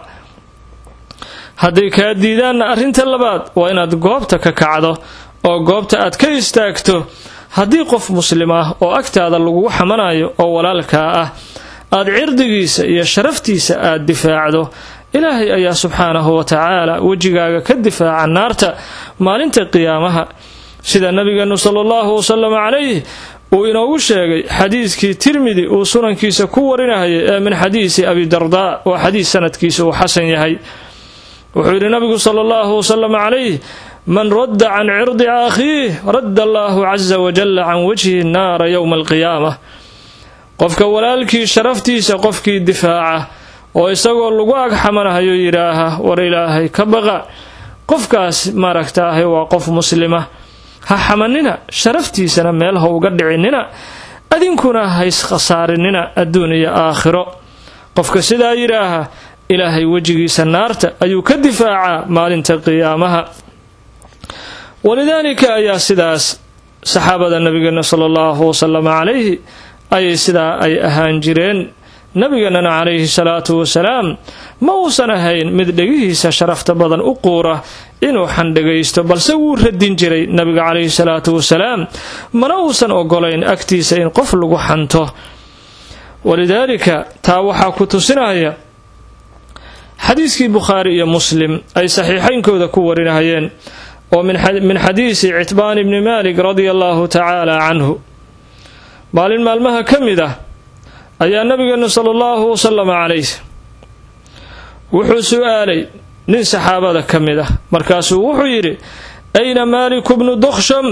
hadday kaa diidaanna arrinta labaad waa inaad goobta ka kacdo oo goobta aad ka istaagto haddii qof muslim ah oo agtaada lagugu xamanayo oo walaalkaa ah aad cirdigiisa iyo sharaftiisa aad difaacdo ilaahay ayaa subxaanahu wa tacaala wejigaaga ka difaaca naarta maalinta qiyaamaha sida nabigeenu sala allahu wasalam calayh uu inoogu sheegay xadiiskii tirmidi uu sunankiisa ku warinahayay ee min xadiisi abidardaa oo xadiis sanadkiisa uu xasan yahay wuxuu yidhi nabigu sala allahu wasalam calayh man radda can cirdi akhiih radda allaahu casa wajalla can wajhi naara yowma alqiyaama qofka walaalkii sharaftiisa qofkii difaaca oo isagoo lagu ag xamanahayo yidhaaha war ilaahay ka baqa qofkaas maaragtaahay waa qof muslima ha xamanina sharaftiisana meel ha uga dhicinina adinkuna hays khasaarinina adduun iyo aakhiro qofka sidaa yidhaaha ilaahay wejigiisa naarta ayuu ka difaacaa maalinta qiyaamaha walidaalika ayaa sidaas saxaabada nabigeena sala allahu wasalam calayhi ayay sidaa ay ahaan jireen nabigeenana calayhi salaatu wasalaam ma uusan ahayn mid dhegihiisa sharafta badan u quura inuu xandhagaysto balse wuu radin jiray nabiga calayhi salaatu wasalaam mana uusan ogolayn agtiisa in qof lagu xanto walidaalika taa waxaa ku tusinaya xadiiskii bukhaari iyo muslim ay saxiixaynkooda ku warinahayeen oo min xadiisi citbaan ibni malik radia allahu tacaala canhu maalin maalmaha ka mid ah ayaa nabigeenu sala allahu wasalama calayh wuxuu su-aalay nin saxaabada ka mid ah markaasuu wuxuu yidhi ayna maaliku bnu duksham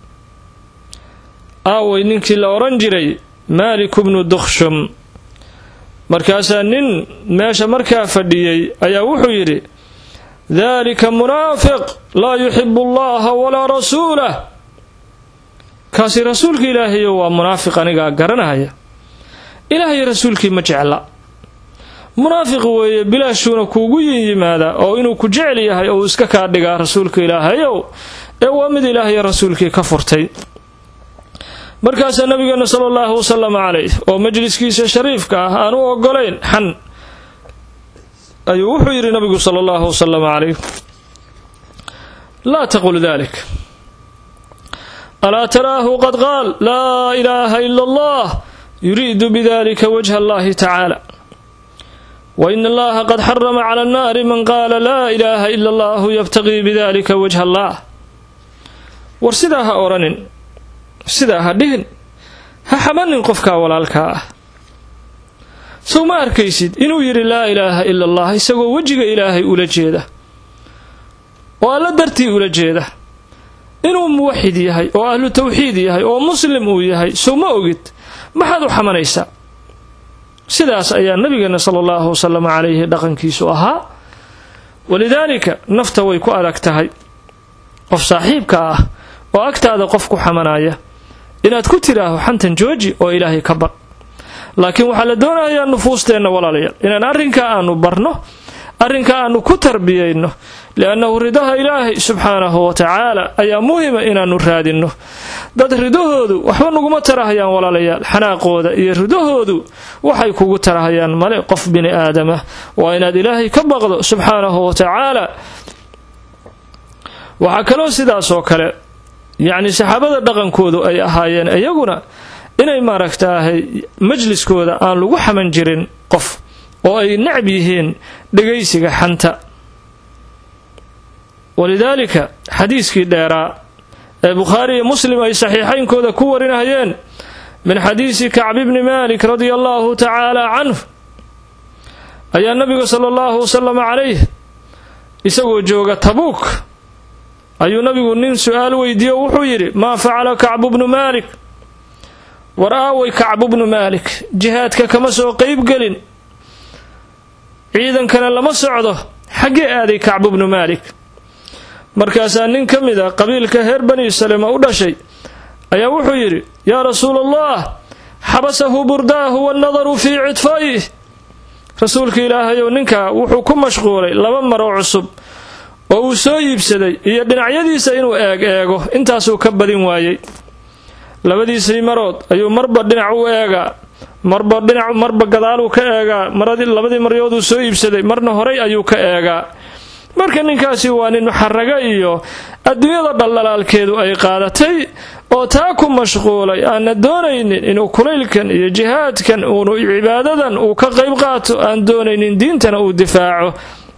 aaway ninkii la odhan jiray maaliku bnu duksham markaasaa nin meesha markaa fadhiyey ayaa wuxuu yidhi dalika munaafiq laa yuxibu allaha walaa rasuulah kaasi rasuulka ilaahayo waa munaafiq anigaa garanahaya ilaahay rasuulkii ma jecla munaafiq weeye bilaashuuna kuugu yin yimaadaa oo inuu ku jecel yahay ou iska kaa dhigaa rasuulka ilaahayow ee waa mid ilaahay rasuulkii ka furtay markaasaa nabigeena sala allahu wasalam calayh oo majliskiisa shariifka ah aan u ogolayn xan ayuu wuxuu yidhi nabigu sala allahu wasalam calayh laa taqul dalik alaa taraahu qad qaal laa ilaaha ila allah yuriidu bidalika wajha allahi tacaala wa in allaha qad xarama cala annaari man qaala laa ilaaha ila allahu yabtaqii bidalika wajha allah war sidaa ha odhanin sidaa ha dhihin ha xamanin qofkaa walaalkaa ah sow ma arkaysid inuu yidhi laa ilaaha ila allah isagoo wejiga ilaahay ula jeeda oo alla dartii ula jeeda inuu muwaxid yahay oo ahlu tawxiid yahay oo muslim uu yahay sow ma ogid maxaad u xamanaysaa sidaas ayaa nabigeena sala allahu wasalam calayhi dhaqankiisu ahaa walidaalika nafta way ku adag tahay qof saaxiibka ah oo agtaada qof ku xamanaya inaad ku tidhaaho xantan jooji oo ilaahay ka bar laakiin waxaa la doonayaa nufuusteenna walaalayaal inaan arrinkaa aanu barno arrinkaa aanu ku tarbiyayno liannahu ridaha ilaahay subxaanahu wa tacaala ayaa muhima inaannu raadinno dad ridahoodu waxba naguma tarahayaan walaalayaal xanaaqooda iyo ridahoodu waxay kugu tarahayaan male qof bini aadamah waa inaad ilaahay ka baqdo subxaanahu wa tacaala waxaa kaloo sidaasoo kale yacni saxaabada dhaqankoodu ay ahaayeen iyaguna inay maaragtaahay majliskooda aan lagu xaman jirin qof oo ay necb yihiin dhegaysiga xanta walidaalika xadiiskii dheeraa ee bukhaari iyo muslim ay saxiixaynkooda ku warinayeen min xadiisi kacbi bni malik radia allahu tacaala canhu ayaa nabiga sala allahu wasalam calayh isagoo jooga tabuuk ayuu nabigu nin su-aal weydiiye o wuxuu yidhi maa facala kacbu bnu maalik war aaway kacbu bnu maalik jihaadka kama soo qeybgelin ciidankana lama socdo xaggee aaday kacbu bnu maalik markaasaa nin ka mid a qabiilka reer bani salema u dhashay ayaa wuxuu yidhi yaa rasuula allah xabasahu burdaahu wannadaru fii cidfa'ih rasuulka ilaahayow ninkaa wuxuu ku mashquulay laba maro cusub oo uu soo iibsaday iyo dhinacyadiisa inuu eeg eego intaasuu ka badin waayey labadiisii marood ayuu marba dhinac u eegaa marba dhinac marba gadaaluu ka eegaa maradii labadii maryooduu soo iibsaday marna horay ayuu ka eegaa marka ninkaasi waa nin xaraga iyo adduunyada dhaldhalaalkeedu ay qaadatay oo taa ku mashquulay aanna doonaynin inuu kulaylkan iyo jihaadkan uunu cibaadadan uu ka qayb qaato aan doonaynin diintana uu difaaco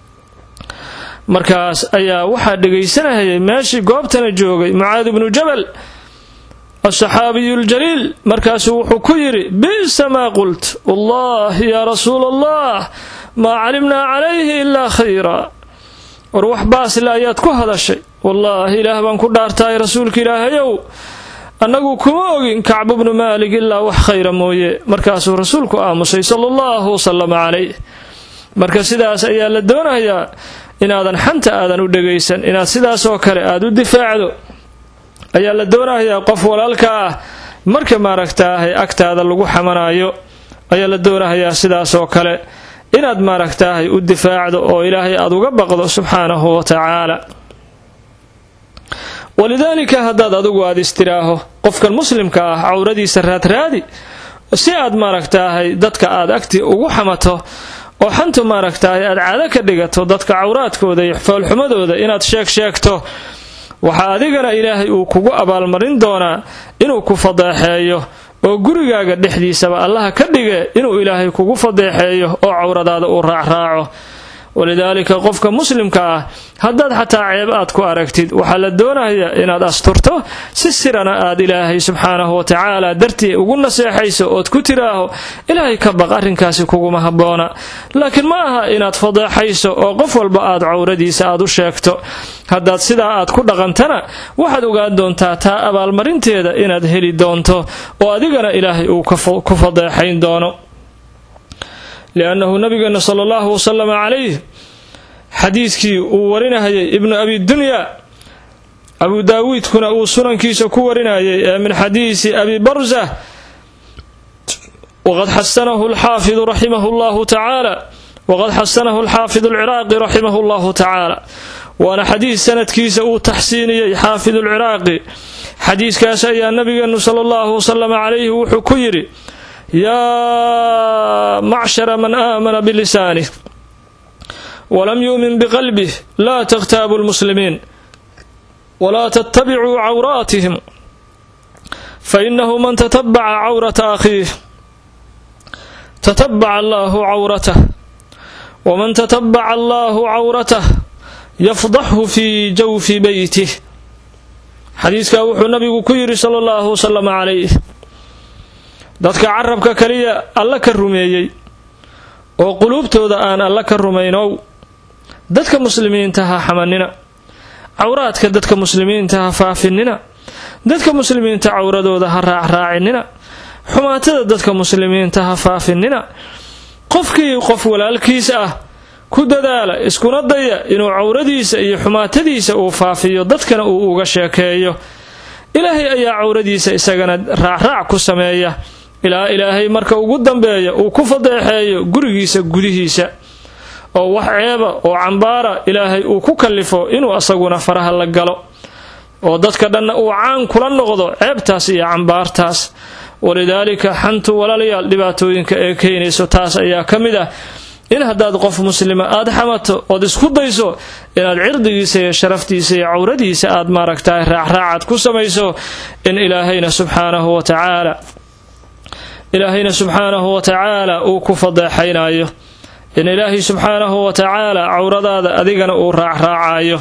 markaas ayaa waxaa dhegaysanahayay meeshii goobtana joogay mucaadi bnu jabal asaxaabiyu ljaliil markaasuu wuxuu ku yidhi bi'sa maa qult wallahi yaa rasuula allah maa calimnaa calayhi ilaa khayra war wax baasle ayaad ku hadashay wallaahi ilaah baan ku dhaartahay rasuulka ilaahayow annagu kuma ogin kacbu bnu maalik ilaa wax khayra mooye markaasuu rasuulku aamusay sala allahu wasalama calayh marka sidaas ayaa la doonayaa inaadan xanta aadan u dhegaysan inaad sidaasoo kale aada u difaacdo ayaa la doonayaa qof walaalka ah marka maaragtaahay agtaada lagu xamanayo ayaa la doonahayaa sidaasoo kale inaad maaragtaahay u difaacdo oo ilaahay aada uga baqdo subxaanahu wa tacaala walidaalika haddaad adigu aada istiraaho qofkan muslimka ah cawradiisa raadraadi si aad maaragtaahay dadka aad agti ugu xamato oo xantu maaragtaahay aad caado ka dhigato dadka cawraadkooda iyo foolxumadooda inaad sheeg sheegto waxaa adigana ilaahay uu kugu abaalmarin doonaa inuu ku fadeexeeyo oo gurigaaga dhexdiisaba allaha ka dhige inuu ilaahay kugu fadeexeeyo oo cawradaada uu raacraaco walidaalika qofka muslimka ah haddaad xataa ceeb aad ku aragtid waxaa la doonayaa inaad asturto si sirana aad ilaahay subxaanahu watacaala dartii ugu naseexayso ood ku tiraaho ilaahay ka baq arrinkaasi kuguma habboona laakiin ma aha inaad fadeexayso oo qof walba aad cawradiisa aad u sheegto haddaad sidaa aad ku dhaqantana waxaad ogaan doontaa taa abaalmarinteeda inaad heli doonto oo adigana ilaahay uu ku fadeexayn doono liannahu nabigeena sala allahu wasalama calayh xadiidkii uu warinahayay ibnu abi dunya abu daawuudkuna uu sunankiisa ku warinayay ee min xadiisi abi barza waqad xasanahu alxaafidu raximahu llahu tacaala waqad xasanahu alxaafidu alciraaqi raximahu llahu tacaala waana xadiis sanadkiisa uu taxsiiniyey xaafidu alciraaqi xadiiskaas ayaa nabigeenu sala allahu wasalama calayhi wuxuu ku yidhi yaa macshara man aamana bilisanih walam yuumin biqalbih laa takhtaabu lmuslimiin walaa tattabicuu cawraatihim fainahu man tatabaca cawrata akhiih tatabaca allahu cawratah waman tatabaca allahu cawratah yafdaxhu fii jawfi beytih xadiiskaa wuxuu nabigu ku yidhi sala allahu wasalam calayh dadka carabka kaliya alla ka rumeeyey oo quluubtooda aan alla ka rumaynow dadka muslimiinta ha xamanina cawraadka dadka muslimiinta ha faafinina dadka muslimiinta cawradooda ha raacraacinina xumaatada dadka muslimiinta ha faafinina qofkii qof walaalkiis ah ku dadaala iskuna daya inuu cawradiisa iyo xumaatadiisa uu faafiyo dadkana uu uga sheekeeyo ilaahay ayaa cawradiisa isagana raacraac ku sameeya ilaa ilaahay marka ugu dambeeya uu ku fadeexeeyo gurigiisa gudihiisa oo wax ceeba oo cambaara ilaahay uu ku kallifo inuu asaguna faraha la galo oo dadka dhanna uu caan kula noqdo ceebtaas iyo cambaartaas walidaalika xantu walaalayaal dhibaatooyinka ee keenayso taas ayaa ka mid ah in haddaad qof muslima aad xamato ood isku dayso inaad cirdigiisa iyo sharaftiisa iyo cawradiisa aad maaragtahay raacraacad ku samayso in ilaahayna subxaanahu wa tacaala ilaahayna subxaanahu wa tacaala uu ku fadeexaynayo in ilaahay subxaanahu wa tacaala cawradaada adigana uu raacraacayo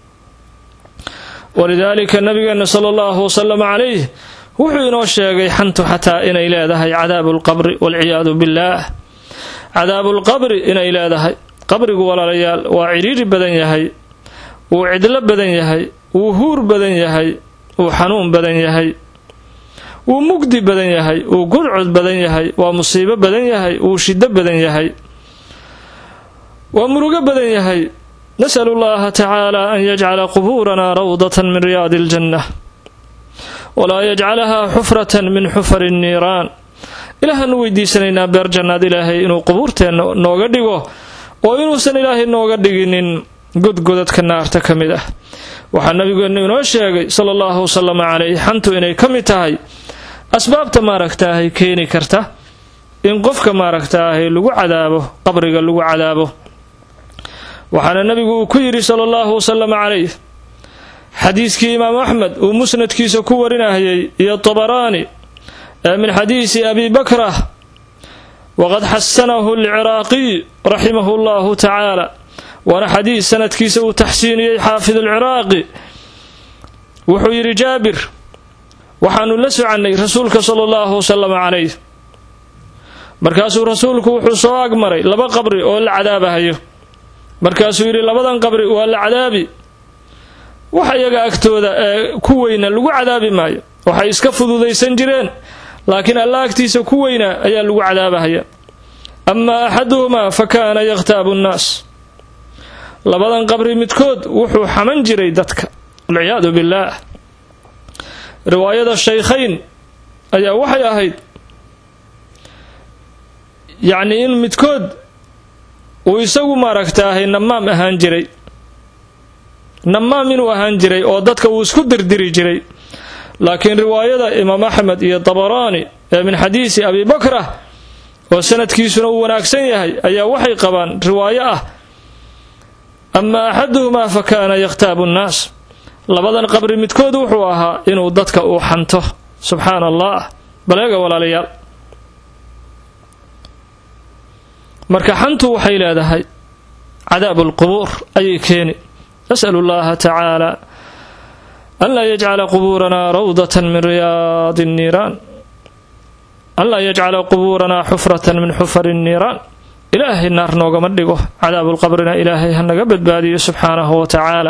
walidaalika nabigeena sala allahu wasalam calayh wuxuu inoo sheegay xantu xataa inay leedahay cadaabu lqabri walciyaadu billaah cadaabulqabri inay leedahay qabrigu walaalayaal waa cidhiiri badan yahay wuu cidlo badan yahay wuu huur badan yahay wuu xanuun badan yahay wuu mugdi badan yahay wuu gudcod badan yahay waa musiibo badan yahay wuu shiddo badan yahay waa murugo badan yahay nasalu llaha tacaala an yajcala qubuuranaa rawdatan min riyaadi aljanna walaa yajcalahaa xufratan min xufari nniiraan ilaahaanu weydiisanaynaa beer jannaad ilaahay inuu qubuurteenna nooga dhigo oo inuusan ilaahay nooga dhiginin godgodadka naarta ka mid ah waxaa nabigeennu inoo sheegay sala allahu wasalama calayh xantu inay ka mid tahay asbaabta maaragtaahay keeni karta in qofka maaragtaahay lagu cadaabo qabriga lagu cadaabo waxaana nabigu uu ku yidhi sala allahu wasalam calayh xadiiskii imaamu axmed uu musnadkiisa ku warinahayay iyo tabaraani ee min xadiisi abi bakrah waqad xasanahu alciraaqiy raximahu llahu tacaala waana xadiis sanadkiisa uu taxsiiniyey xaafid alciraaqi wuxuu yidhi jaabir waxaanu la socannay rasuulka sala allahu wasalam calayh markaasuu rasuulku wuxuu soo agmaray laba qabri oo la cadaabahayo markaasuu yidhi labadan qabri waa la cadaabi wax iyaga agtooda ee ku weyna lagu cadaabi maayo waxay iska fududaysan jireen laakiin alla agtiisa ku weynaa ayaa lagu cadaabahaya amaa axaduhumaa fa kaana yakhtaabu nnaas labadan qabri midkood wuxuu xaman jiray dadka walciyaadu billaah riwaayada shaykhayn ayaa waxay ahayd yacnii in midkood uu isagu maaragtaahay namaam ahaan jiray namaam inuu ahaan jiray oo dadka uu isku dirdiri jiray laakiin riwaayada imaam axmed iyo dabaraani ee min xadiisi abi bakra oo sanadkiisuna uu wanaagsan yahay ayaa waxay qabaan riwaayo ah ama axaduhumaa fa kaana yakhtaabu nnaas labadan qabri midkood wuxuu ahaa inuu dadka uu xanto subxaana allah baleega walaalayaal marka xantu waxay leedahay cadaabu lqubuur ayay keeni nasalu llaha tacaala an laa yajcala qubuuranaa rawdatan min riyaadi nniiraan an laa yajcala qubuuranaa xufratan min xufari nniiraan ilaahay naar noogama dhigo cadaabulqabrina ilaahay ha naga badbaadiyo subxaanahu wa tacaala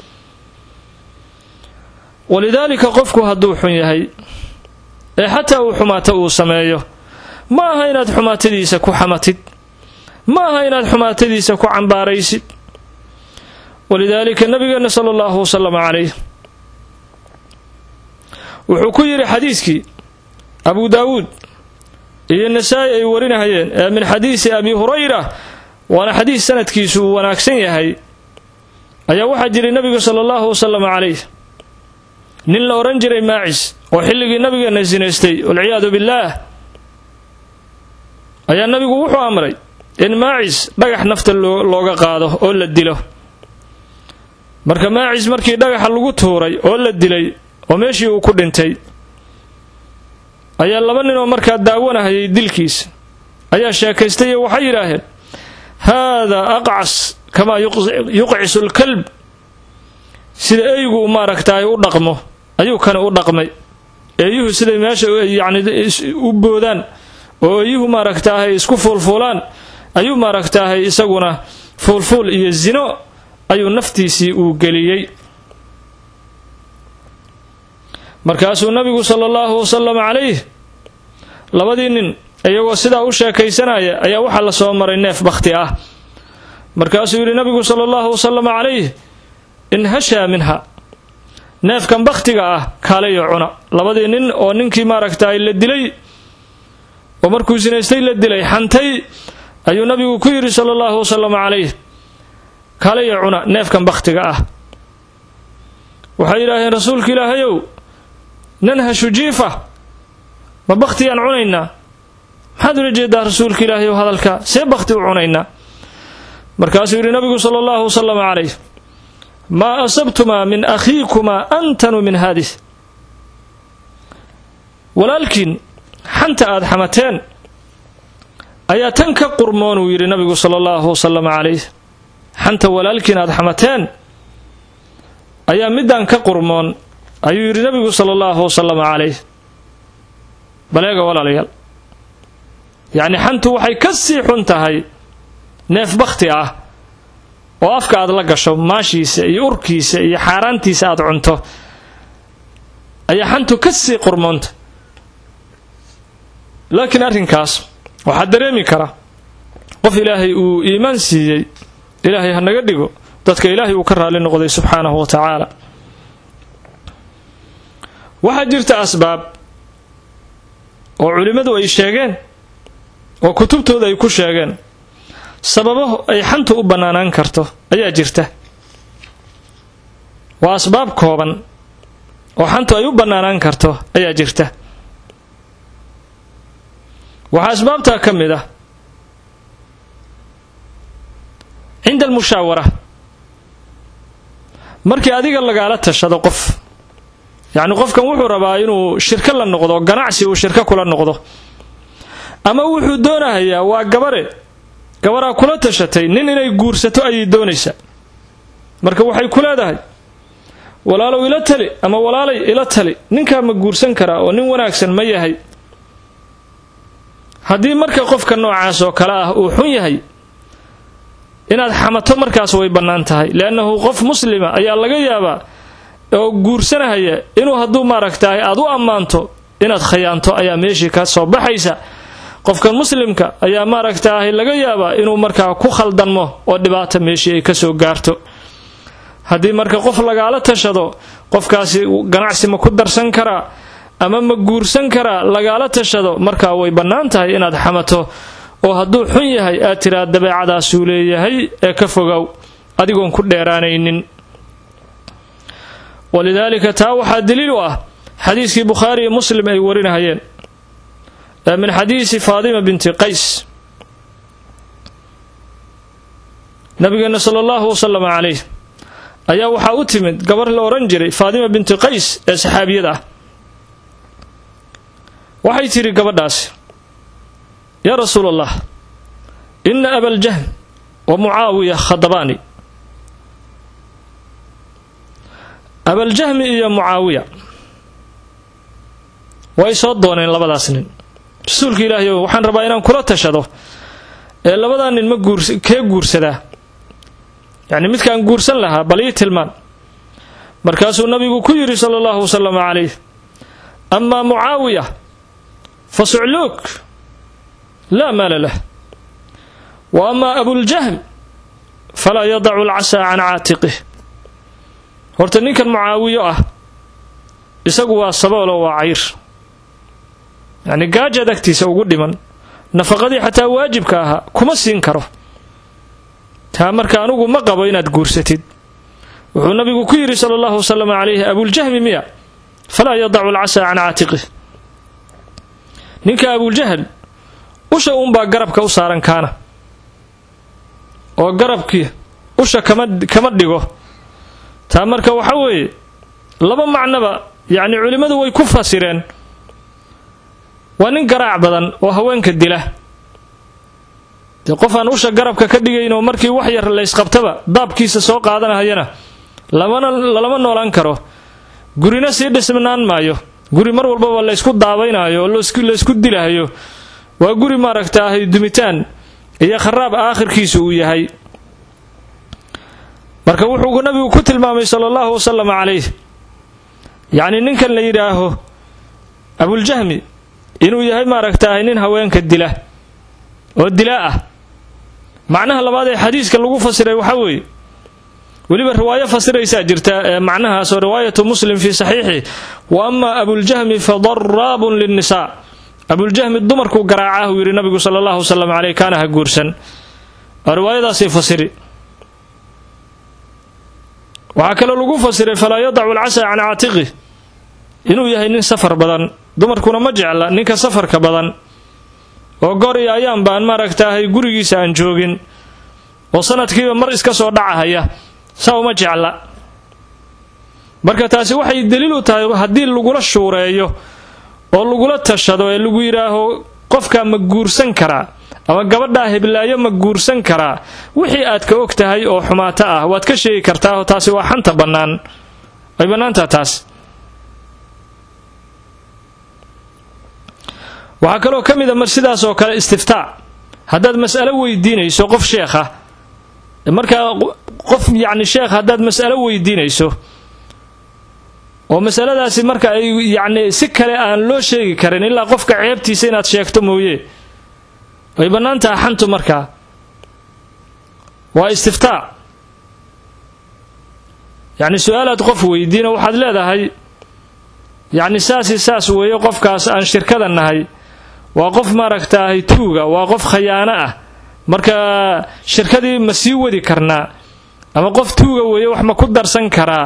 walidaalika qofku hadduu xun yahay ee xataa uu xumaato uu sameeyo ma aha inaad xumaatadiisa ku xamatid ma aha inaad xumaatadiisa ku cambaaraysid walidaalika nabigeena sala allahu wasalam calayh wuxuu ku yidhi xadiiskii abu daawuud iyo nasaa-i ay warinahayeen ee min xadiisi abi hurayra waana xadiis sanadkiisu uu wanaagsan yahay ayaa waxaa jiray nabiga sala allahu wasalam calayh nin la odhan jiray maacis oo xilligii nabigeena sinaystay walciyaadu billaah ayaa nabigu wuxuu amray in maacis dhagax nafta looga qaado oo la dilo marka maacis markii dhagaxa lagu tuuray oo la dilay oo meeshii uu ku dhintay ayaa laba ninoo markaa daawanahayay dilkiisa ayaa sheekaystay oo waxay yidhaaheen haadaa aqcas kamaa yuqcisu lkalb sida eygu maaragtaay u dhaqmo ayuu kani u dhaqmay eeyuhu siday meesha yacni u boodaan oo eeyuhu maaragtaahay isku fuulfuulaan ayuu maaragtaahay isaguna fuulfuul iyo zino ayuu naftiisii uu geliyey markaasuu nabigu sala allahu wasalam calayh labadii nin iyagoo sidaa u sheekaysanaya ayaa waxaa la soo maray neef bakhti ah markaasuu yidhi nabigu sala allahu wasalam calayh inhashaa minha neefkan bakhtiga ah kaalayo cuna labadii nin oo ninkii maaragtaay la dilay oo markuu sinaystay la dilay xantay ayuu nabigu ku yidhi sala allahu wasalam calayh kaalayo cuna neefkan bakhtiga ah waxay yidhaaheen rasuulka ilaahayow nanhashu jiifa ma bakhtiyaan cunaynaa maxaad ula jeedaa rasuulka ilaahayow hadalka see bakhti u cunaynaa markaasuu yidhi nabigu sala allahu wasalam calayh maa asabtumaa min akhiikumaa antanu min haadis walaalkiin xanta aad xamateen ayaa tan ka qurmoon uu yidhi nabigu sala allahu wasalam calayh xanta walaalkiin aad xamateen ayaa midaan ka qurmoon ayuu yidhi nabigu sala allahu wasalam calayh baleega walaalayaal yacni xantu waxay ka sii xun tahay neef bakhti ah oo afka aad la gasho maashiisa iyo urkiisa iyo xaaraantiisa aad cunto ayaa xantu ka sii qurmoonta laakiin arrinkaas waxaa dareemi kara qof ilaahay uu iimaan siiyey ilaahay ha naga dhigo dadka ilaahay uu ka raali noqday subxaanahu wa tacaala waxaa jirta asbaab oo culimmadu ay sheegeen oo kutubtooda ay ku sheegeen sababo ay xantu u bannaanaan karto ayaa jirta waa asbaab kooban oo xantu ay u bannaanaan karto ayaa jirta waxaa asbaabtaa ka mid ah cinda almushaawara markii adiga lagaala tashado qof yacni qofkan wuxuu rabaa inuu shirko la noqdo ganacsi uu shirko kula noqdo ama wuxuu doonahayaa waa gabare gabaraa kula tashatay nin inay guursato ayay doonaysaa marka waxay ku leedahay walaalow ila tali ama walaalay ila tali ninkaa ma guursan karaa oo nin wanaagsan ma yahay haddii marka qofka noocaas oo kale ah uu xun yahay inaad xamato markaas way bannaan tahay leannahu qof muslima ayaa laga yaabaa oo guursanahaya inuu hadduu maaragtahay aad u ammaanto inaad khayaanto ayaa meeshii ka soo baxaysa qofkan muslimka ayaa maaragtaahay laga yaabaa inuu markaa ku khaldanmo oo dhibaata meeshii ay kasoo gaarto haddii marka qof lagaala tashado qofkaasi ganacsi ma ku darsan karaa ama ma guursan karaa lagaala tashado markaa way bannaan tahay inaad xamato oo hadduu xun yahay aad tiraa dabeecadaasuu leeyahay ee ka fogow adigoon ku dheeraanaynin walidaalika taa waxaa daliil u ah xadiiskii bukhaari iyo muslim ay warinahayeen min xadiisi faadima binti qays nabigeena sala allahu wasalam calayh ayaa waxaa u timid gabar la odhan jiray faadima binti qays ee saxaabiyad ah waxay tidhi gabadhaasi yaa rasuul allah ina abaljahm wa mucaawiya khadabaani abaljahmi iyo mucaawiya way soo dooneen labadaas nin rasuulka ilaahay o waxaan rabaa inaan kula tashado ee labadaa nin ma guurs kee guursadaa yacni midkaan guursan lahaa bal ii tilmaan markaasuu nabigu ku yidhi sala allahu wasalam calayh amaa mucaawiya fa sucluuk laa maala lah wa amaa abuljahm falaa yadacu alcasaa can caatiqih horta ninkan mucaawiyo ah isagu waa saboolo waa cayr yacni gaajaad agtiisa ugu dhiman nafaqadii xataa waajibka ahaa kuma siin karo taa marka anugu ma qabo inaad guursatid wuxuu nabigu ku yidhi sala allahu wasalam calayhi abuljahmi miya falaa yadacu alcasaa can caatiqih ninka abuljahl usha uunbaa garabka u saaran kaana oo garabkii usha kama kama dhigo taa marka waxa weeye laba macnoba yacni culimmadu way ku fasireen waa nin garaac badan oo haweenka dila dee qof aan usha garabka ka dhigayn oo markii wax yar laysqabtaba daabkiisa soo qaadanahayana lamana lalama noolaan karo gurina sii dhisnaan maayo guri mar walbaba laysku daabaynaayo oo laysku dilahayo waa guri maaragta ahay dumitaan iyo kharaab aakhirkiisu uu yahay marka wuxuu nabigu ku tilmaamay sala allahu wasalam calayh yacni ninkan la yidhaaho abuljahmi inuu yahay maaragtaahay nin haweenka dila oo dilaa ah macnaha labaad ee xadiiska lagu fasiray waxaa weeye weliba riwaayo fasiraysaa jirta ee macnahaas oo riwaayatu muslim fii saxiixi wa amaa abuljahmi fa daraabun linnisaa abuljahmi dumarkuu garaacah uu yidhi nabigu sala allahu wasalam caleyh kaana ha guursan oo riwaayadaasay fasiri waxaa kaloo lagu fasiray falaa yadacu alcasaa can caatiqih inuu yahay nin safar badan dumarkuna ma jecla ninka safarka badan oo goor iyo ayaan baan maaragtaahay gurigiisa aan joogin oo sanadkiiba mar iska soo dhacahaya saa uma jecla marka taasi waxay daliil u tahay haddii lagula shuureeyo oo lagula tashado ee lagu yidhaaho qofkaa ma guursan karaa ama gabadhaa heblaayo ma guursan karaa wixii aad ka og tahay oo xumaato ah waad ka sheegi kartaa oo taasi waa xanta bannaan ay bannaantaha taas waxaa kaloo ka mid a mar sidaas oo kale istiftaa haddaad mas'alo weydiinayso qof sheekha markaa qof yacni sheekh haddaad mas'alo weydiinayso oo masaladaasi marka ay yacni si kale aan loo sheegi karin ilaa qofka ceebtiisa inaad sheegto mooye way bannaan taha xantu markaa waa istiftaa yacni su-aalaad qof weydiino waxaad leedahay yacni saasi saas weeye qofkaas aan shirkada nahay waa qof maaragtaahay tuuga waa qof khayaano ah marka shirkadii ma sii wadi karnaa ama qof tuuga weeye wax ma ku darsan karaa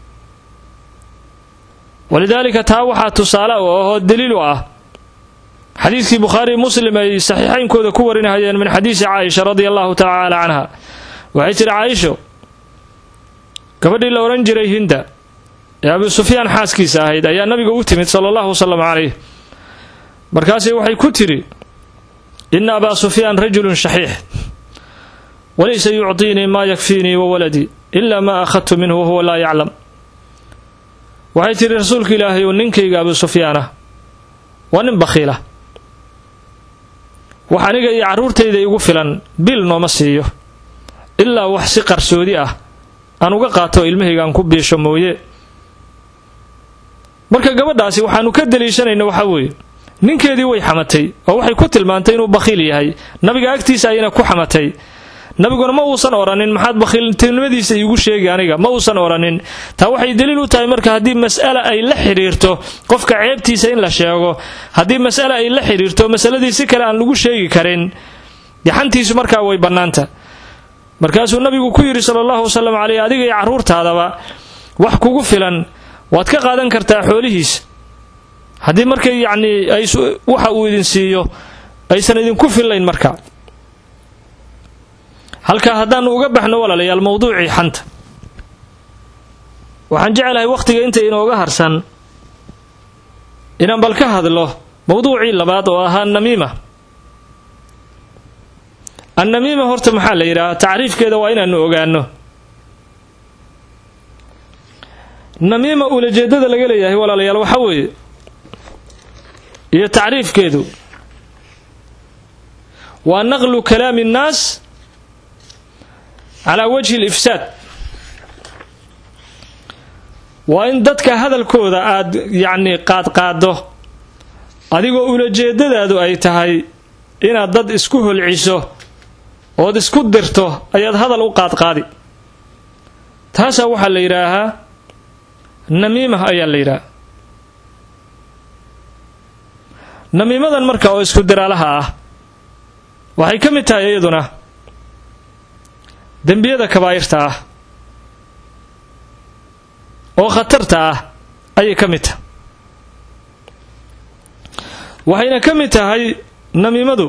walidaalika taa waxaa tusaale u ahoo daliil u ah xadiidkii bukhaari muslim ay saxiixaynkooda ku warinahayeen min xadiisi caaisha radia allahu tacaala canha waxay tidhi caaisho gabadhii la odhan jiray hinda ee abu sufyaan xaaskiisa ahayd ayaa nabiga u timid sala allahu wasalam calayh markaasay waxay ku tidhi ina abaa sufyaan rajulun shaxiix walaysa yucطiinii maa yakfiinii wa waladii ila ma akhadtu minhu wahuwa laa yaclam waxay tidhi rasuulka ilaahay oo ninkayga abu sufyaanah waa nin bakhiila wax aniga iyo carruurtayda igu filan bil nooma siiyo ilaa wax si qarsoodi ah aan uga qaato ilmahayga aan ku biisho mooye marka gabadhaasi waxaanu ka daliishanayna waxaa weeye ninkeedii way xamatay oo waxay ku tilmaantay inuu bakhiil yahay nabiga agtiisa ayna ku xamatay nabiguna ma uusan odhanin maxaad bakhiiltinimadiisa iigu sheegi aniga ma uusan odhanin taa waxay daliil u tahay marka haddii mas'ala ay la xidhiirto qofka ceebtiisa in la sheego haddii mas'ala ay la xidhiirto masaladii si kale aan lagu sheegi karin gaxantiisu markaa way bannaanta markaasuu nabigu ku yidhi sala allahu wasalam caleyh adiga iyo carruurtaadaba wax kugu filan waad ka qaadan kartaa xoolihiisa haddii markay yacnii ay waxa uu idin siiyo aysan idinku fillayn marka halkaa haddaanu uga baxno walaalayaal mawduucii xanta waxaan jeclahay wakhtiga inta inooga harsan inaan bal ka hadlo mawduucii labaad oo ahaa namiima annamiima horta maxaa la yidhaha tacriifkeeda waa inaanu ogaano namiima ulajeedada laga leeyahay walaalayaal waxaa weeye iyo tacriifkeedu waa naqlu kalaami nnaas calaa wajhi alifsaad waa in dadka hadalkooda aad yacnii qaadqaaddo adigoo ulajeedadaadu ay tahay inaad dad isku holciso ood isku dirto ayaad hadal u qaadqaadi taasaa waxaa la yidhaahaa namiima ayaa la yidhaaha namiimadan marka oo isku diraalaha ah waxay ka mid tahay iyaduna dembiyada kabaa'irta ah oo khatarta ah ayay ka mid tahay waxayna ka mid tahay namiimadu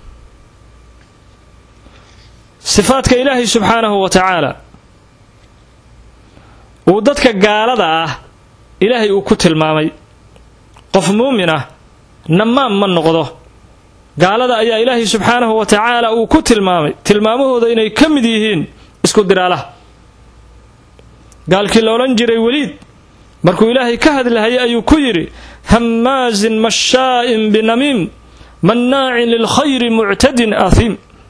sifaadka ilaahay subxaanahu wa tacaala uu dadka gaalada ah ilaahay uu ku tilmaamay qof muumin ah namaam ma noqdo gaalada ayaa ilaahay subxaanahu wa tacaala uu ku tilmaamay tilmaamahooda inay ka mid yihiin isku diraalaha gaalkii la odhan jiray weliid markuu ilaahay ka hadlahayay ayuu ku yidhi hammaazin mashaa'in binamiim mannaacin lilkhayri muctadin ahiim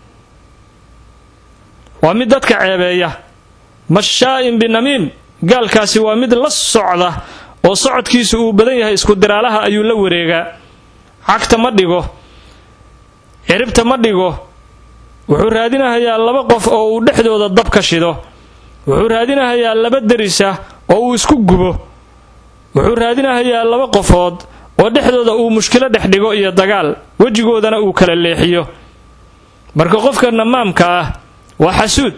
waa mid dadka ceebeeya mashaa'in binamiim gaalkaasi waa mid la socda oo socodkiisu uu badan yahay isku diraalaha ayuu la wareegaa cagta ma dhigo ciribta ma dhigo wuxuu raadinahayaa laba qof oo uu dhexdooda dab ka shido wuxuu raadinahayaa laba derisa oo uu isku gubo wuxuu raadinahayaa laba qofood oo dhexdooda uu mushkilo dhex dhigo iyo dagaal wejigoodana uu kala leexiyo marka qofka namaamka ah waa xasuud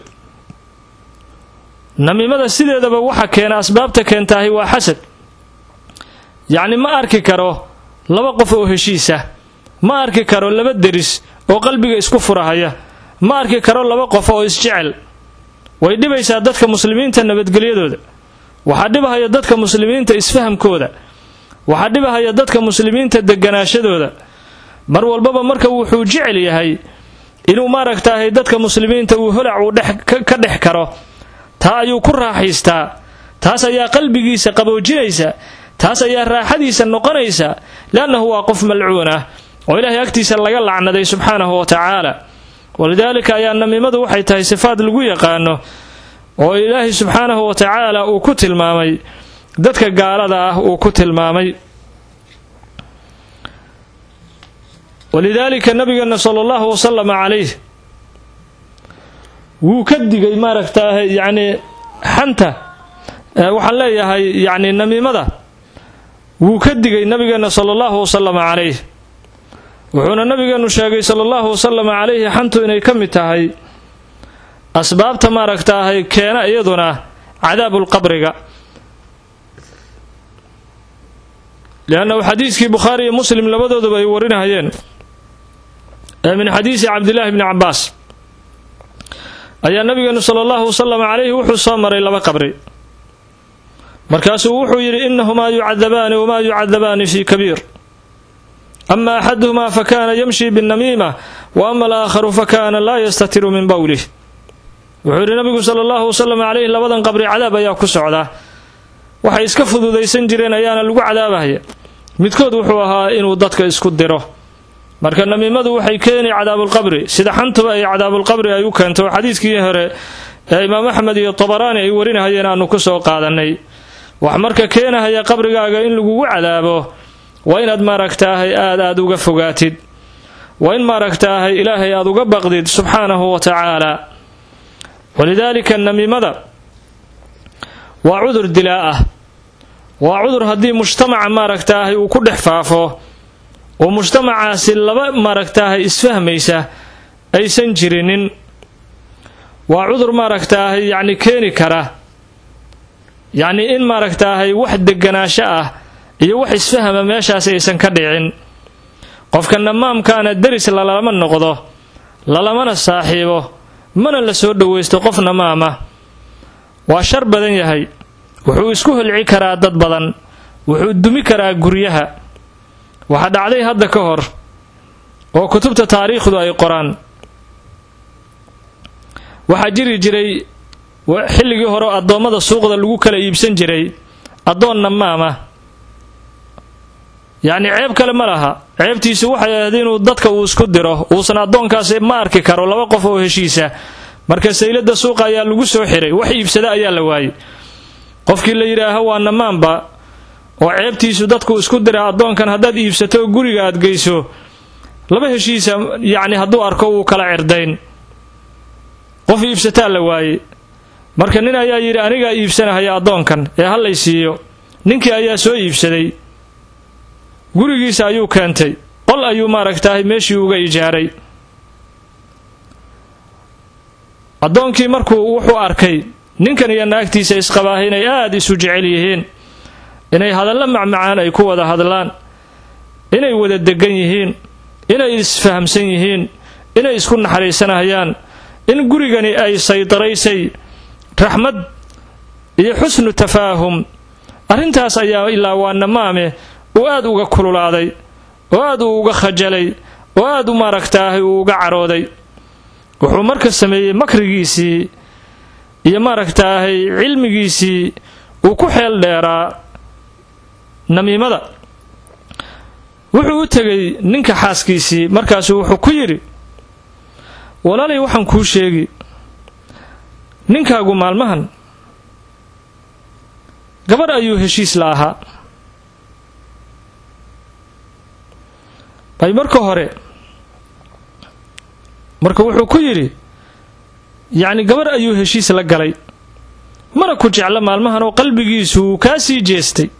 namiimada sideedaba waxa keena asbaabta keentaahi waa xasad yacni ma arki karo laba qof oo heshiisa ma arki karo laba deris oo qalbiga isku furahaya ma arki karo laba qof oo isjecel way dhibaysaa dadka muslimiinta nabadgelyadooda waxaa dhibahaya dadka muslimiinta isfahamkooda waxaa dhibahaya dadka muslimiinta deganaashadooda mar walbaba marka wuxuu jecel yahay inuu maaragtaahay dadka muslimiinta uu holac uu ka dhex karo taa ayuu ku raaxaystaa taas ayaa qalbigiisa qaboojinaysa taas ayaa raaxadiisa noqonaysa leannahu waa qof malcuun ah oo ilaahay agtiisa laga lacnaday subxaanahu wa tacaala walidaalika ayaa namiimadu waxay tahay sifaad lagu yaqaano oo ilaahay subxaanahu wa tacaala uu ku tilmaamay dadka gaalada ah uu ku tilmaamay walidaalika nabigeena sala allahu wasalama calayh wuu ka digay maaragtaahay yacnii xanta waxaan leeyahay yacni namiimada wuu ka digay nabigeena sala allahu wasalama calayh wuxuuna nabigeenu sheegay sala allahu wasalama calayhi xantu inay ka mid tahay asbaabta maaragtaahay keena iyaduna cadaabulqabriga liannahu xadiiskii bukhaari iyo muslim labadooduba ay warinahayeen ee min xadiisi cabdillaahi bni cabbaas ayaa nabigeenu sala allahu wasalam calayhi wuxuu soo maray laba qabri markaasuu wuxuu yidhi inahumaa yucadabaani wamaa yucadabaani fii kabiir ama axaduhumaa fakana yamshi binnamiima wa ama alaakharu fakana laa yastatiru min bowlih wuxuu yidhi nabigu sala allahu wasalam calayhi labadan qabri cadaab ayaa ku socdaa waxay iska fududaysan jireen ayaana lagu cadaabahaya midkood wuxuu ahaa inuu dadka isku diro marka namiimadu waxay keeni cadaabulqabri sida xantuba ay cadaabulqabri ay u keento xadiiskii hore ee imaam axmed iyo tabaraani ay warinahayeen aanu ku soo qaadanay wax marka keenahaya qabrigaaga in lagugu cadaabo waa inaad maaragtaahay aad aad uga fogaatid waa in maaragtaahay ilaahay aad uga baqdid subxaanahu wa tacaala walidaalika namiimada waa cudur dilaa ah waa cudur haddii mujtamaca maaragtaahay uu ku dhex faafo oo mujtamacaasi laba maaragtaahay isfahmaysa aysan jirinin waa cudur maaragtaahay yacni keeni kara yacni in maaragtaahay wax deganaansho ah iyo wax isfahama meeshaasi aysan ka dhicin qofka namaamkaana deris lalama noqdo lalamana saaxiibo mana la soo dhowaysto qof namaama waa shar badan yahay wuxuu isku holci karaa dad badan wuxuu dumi karaa guryaha waxaa dhacday hadda ka hor oo kutubta taariikhdu ay qoraan waxaa jiri jiray xilligii hore addoommada suuqda lagu kala iibsan jiray addoon namaama yacni ceeb kale ma laha ceebtiisu waxay ahayd inuu dadka uu isku diro uusan addoonkaasi ma arki karo laba qof oo heshiisa marka saylada suuqa ayaa lagu soo xiray wax iibsada ayaa la waayey qofkii la yidhaaho waa namaanba oo ceebtiisu dadku isku dira addoonkan haddaad iibsato guriga aad geyso laba heshiisa yacni hadduu arko wuu kala cirdayn qof iibsataa la waayey marka nin ayaa yidhi anigaa iibsanahaya addoonkan ee hallay siiyo ninkii ayaa soo iibsaday gurigiisa ayuu keentay qol ayuu maaragtahay meeshii uga ijaaray addoonkii markuu wuxuu arkay ninkan iyo naagtiisa isqabaaha inay aada isu jecel yihiin inay hadallo macmacaan ay ku wada hadlaan inay wada degan yihiin inay isfahamsan yihiin inay isku naxariisanayaan in gurigani ay saydaraysay raxmad iyo xusnu tafaahum arrintaas ayaa ilaa waa namaame uu aad uga kululaaday oo aad uu uga khajalay oo aad u maaragtaahay uu uga carooday wuxuu marka sameeyey makrigiisii iyo maaragtaahay cilmigiisii uu ku xeel dheeraa namiimada wuxuu u tegay ninka xaaskiisii markaasuu wuxuu ku yidhi walaalay waxaan kuu sheegi ninkaagu maalmahan gabarh ayuu heshiis la ahaa bay marka hore marka wuxuu ku yidhi yacni gabarh ayuu heshiis la galay mana ku jeclo maalmahan oo qalbigiisu uu kaa sii jeestay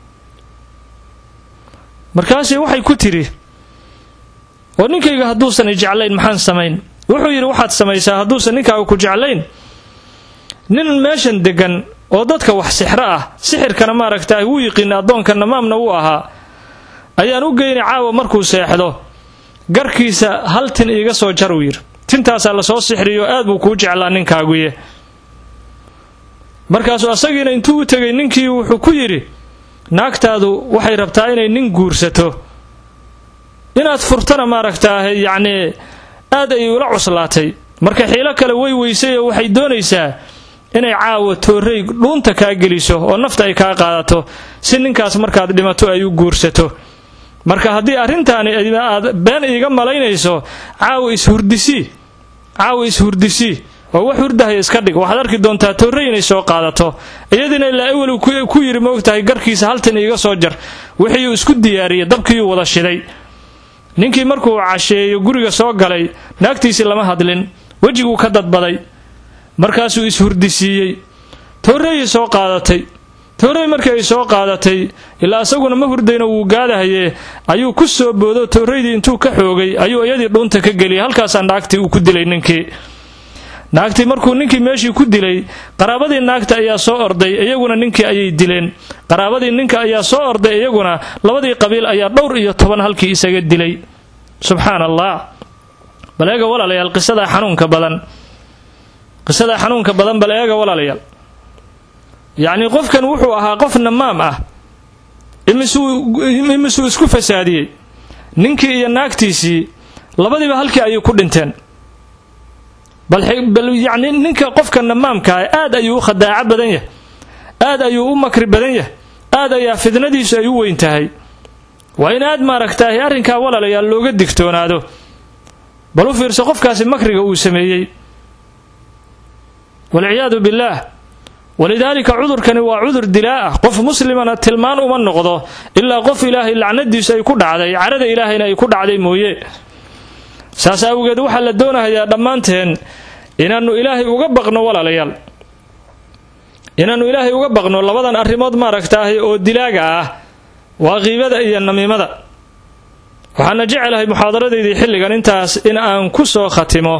markaasay waxay ku tidhi oo ninkayga hadduusan i jeclayn maxaan samayn wuxuu yidhi waxaad samaysaa hadduusan ninkaaga ku jeclayn nin meeshan deggan oo dadka wax sixro ah sixirkana maaragtaay wuu yiqiina addoonka namaamna wuu ahaa ayaan u geyni caawa markuu seexdo garkiisa hal tin iiga soo jar uu yidhi tintaasaa lasoo sixriyo aad buu kuu jeclaa ninkaaguye markaasuu asagiina intuu u tegay ninkii wuxuu ku yidhi naagtaadu waxay rabtaa inay nin guursato inaad furtana maaragtaahe yacnii aad ay ula cuslaatay marka xiilo kale way weysay oo waxay doonaysaa inay caawa toorrey dhuunta kaa geliso oo nafta ay kaa qaadato si ninkaas markaad dhimato ay u guursato marka haddii arrintaani aad been iiga malaynayso caawa ishurdisii caawa ishurdisii oo wax hurdahaya iska dhig waxaad arki doontaa toorrey inay soo qaadato iyadiina ilaa ewel ku yidhi moogtahay garkiisa haltan iiga soo jar wixiiuu isku diyaariyey dabkiiuu wada shiday ninkii markuu casheeyo guriga soo galay naagtiisii lama hadlin wejiguu ka dadbaday markaasuu ishurdisiiyey toorreeyay soo qaadatay toorrey markii ay soo qaadatay ilaa isaguna ma hurdayna wuu gaadahayee ayuu ku soo boodo toorreydii intuu ka xoogay ayuu iyadii dhuunta ka geliyay halkaasaa naagtii uu ku dilay ninkii naagtii markuu ninkii meeshii ku dilay qaraabadii naagta ayaa soo orday iyaguna ninkii ayay dileen qaraabadii ninka ayaa soo orday iyaguna labadii qabiil ayaa dhowr iyo toban halkii isaga dilay subxaan allah bal eega walaalayaal qisadaa xanuunka badan qisadaa xanuunka badan bal eega walaalayaal yacnii qofkan wuxuu ahaa qof namaam ah imisuu isku fasaadiyey ninkii iyo naagtiisii labadiiba halkii ayay ku dhinteen bal yacni ninka qofka namaamkaah aad ayuu u khadaaco badan yahay aad ayuu u makri badan yahay aad ayaa fidnadiisu ay u weyn tahay waa in aad maaragtaahay arrinkaa walaalayaal looga digtoonaado bal u fiirso qofkaasi makriga uu sameeyey walciyaadu billaah walidaalika cudurkani waa cudur dilaa ah qof muslimana tilmaan uma noqdo ilaa qof ilaahay lacnadiisu ay ku dhacday carada ilaahayna ay ku dhacday mooye saas awgeed waxaa la doonahayaa dhammaanteen inaannu ilaahay uga baqno walaalayaal inaannu ilaahay uga baqno labadan arrimood maaragtaahay oo dilaaga ah waa qiibada iyo namiimada waxaana jecelahay muxaadaradeydii xilligan intaas in aan ku soo khatimo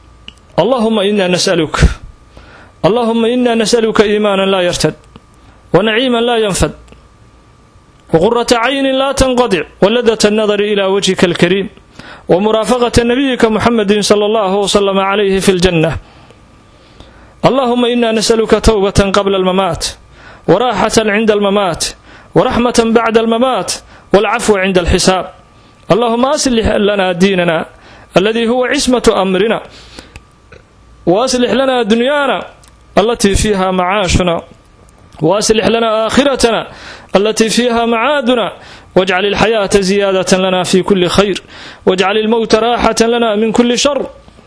allahuma ina nasaluk allahuma ina nasaluka iimaanan laa yartad ونعيما لا ينفد وقرة عين لا تنقطع ولذة النظر إلى وجهك الكريم ومرافقة نبيك محمد صلى الله وسلم عليه في الجنة اللهم إنا نسألك توبة قبل الممات وراحة عند الممات ورحمة بعد الممات والعفو عند الحساب اللهم أصلح لنا ديننا الذي هو عصمة أمرنا وأصلح لنا دنيانا التي فيها معاشنا وأصلح لنا آخرتنا التي فيها معادنا واجعل الحياة زيادة لنا في كل خير واجعل الموت راحة لنا من كل شر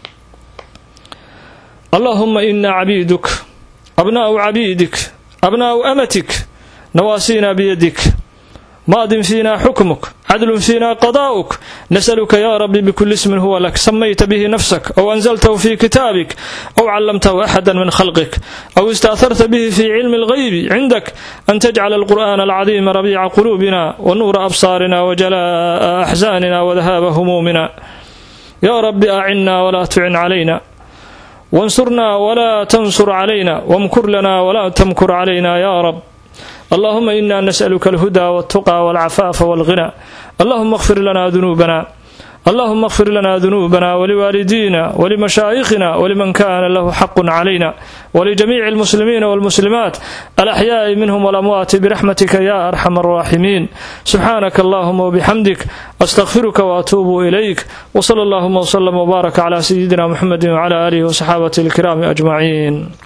اللهم إنا عبيدك أبناء عبيدك أبناء أمتك نواسينا بيدك ماض فينا حكمك عدل فينا قضاؤك نسألك يا رب بكل اسم هو لك سميت به نفسك أو أنزلته في كتابك أو علمته أحدا من خلقك أو استأثرت به في علم الغيب عندك أن تجعل القرآن العظيم ربيع قلوبنا ونور أبصارنا وجلاء أحزاننا وذهاب همومنا يا رب أعنا ولا تعن علينا وانصرنا ولا تنصر علينا وامكر لنا ولا تمكر علينا يا رب اللهم إنا نسألك الهدى والتقى والعفاف والغنى اللهم اغفر لنا ذنوبنا اللهم اغفر لنا ذنوبنا ولوالدينا ولمشايخنا ولمن كان له حق علينا ولجميع المسلمين والمسلمات الأحياء منهم والأموات برحمتك يا أرحم الراحمين سبحانك اللهم وبحمدك أستغفرك وأتوب إليك وصلى اللهم وسلم وبارك على سيدنا محمد وعلى آله وصحابته الكرام أجمعين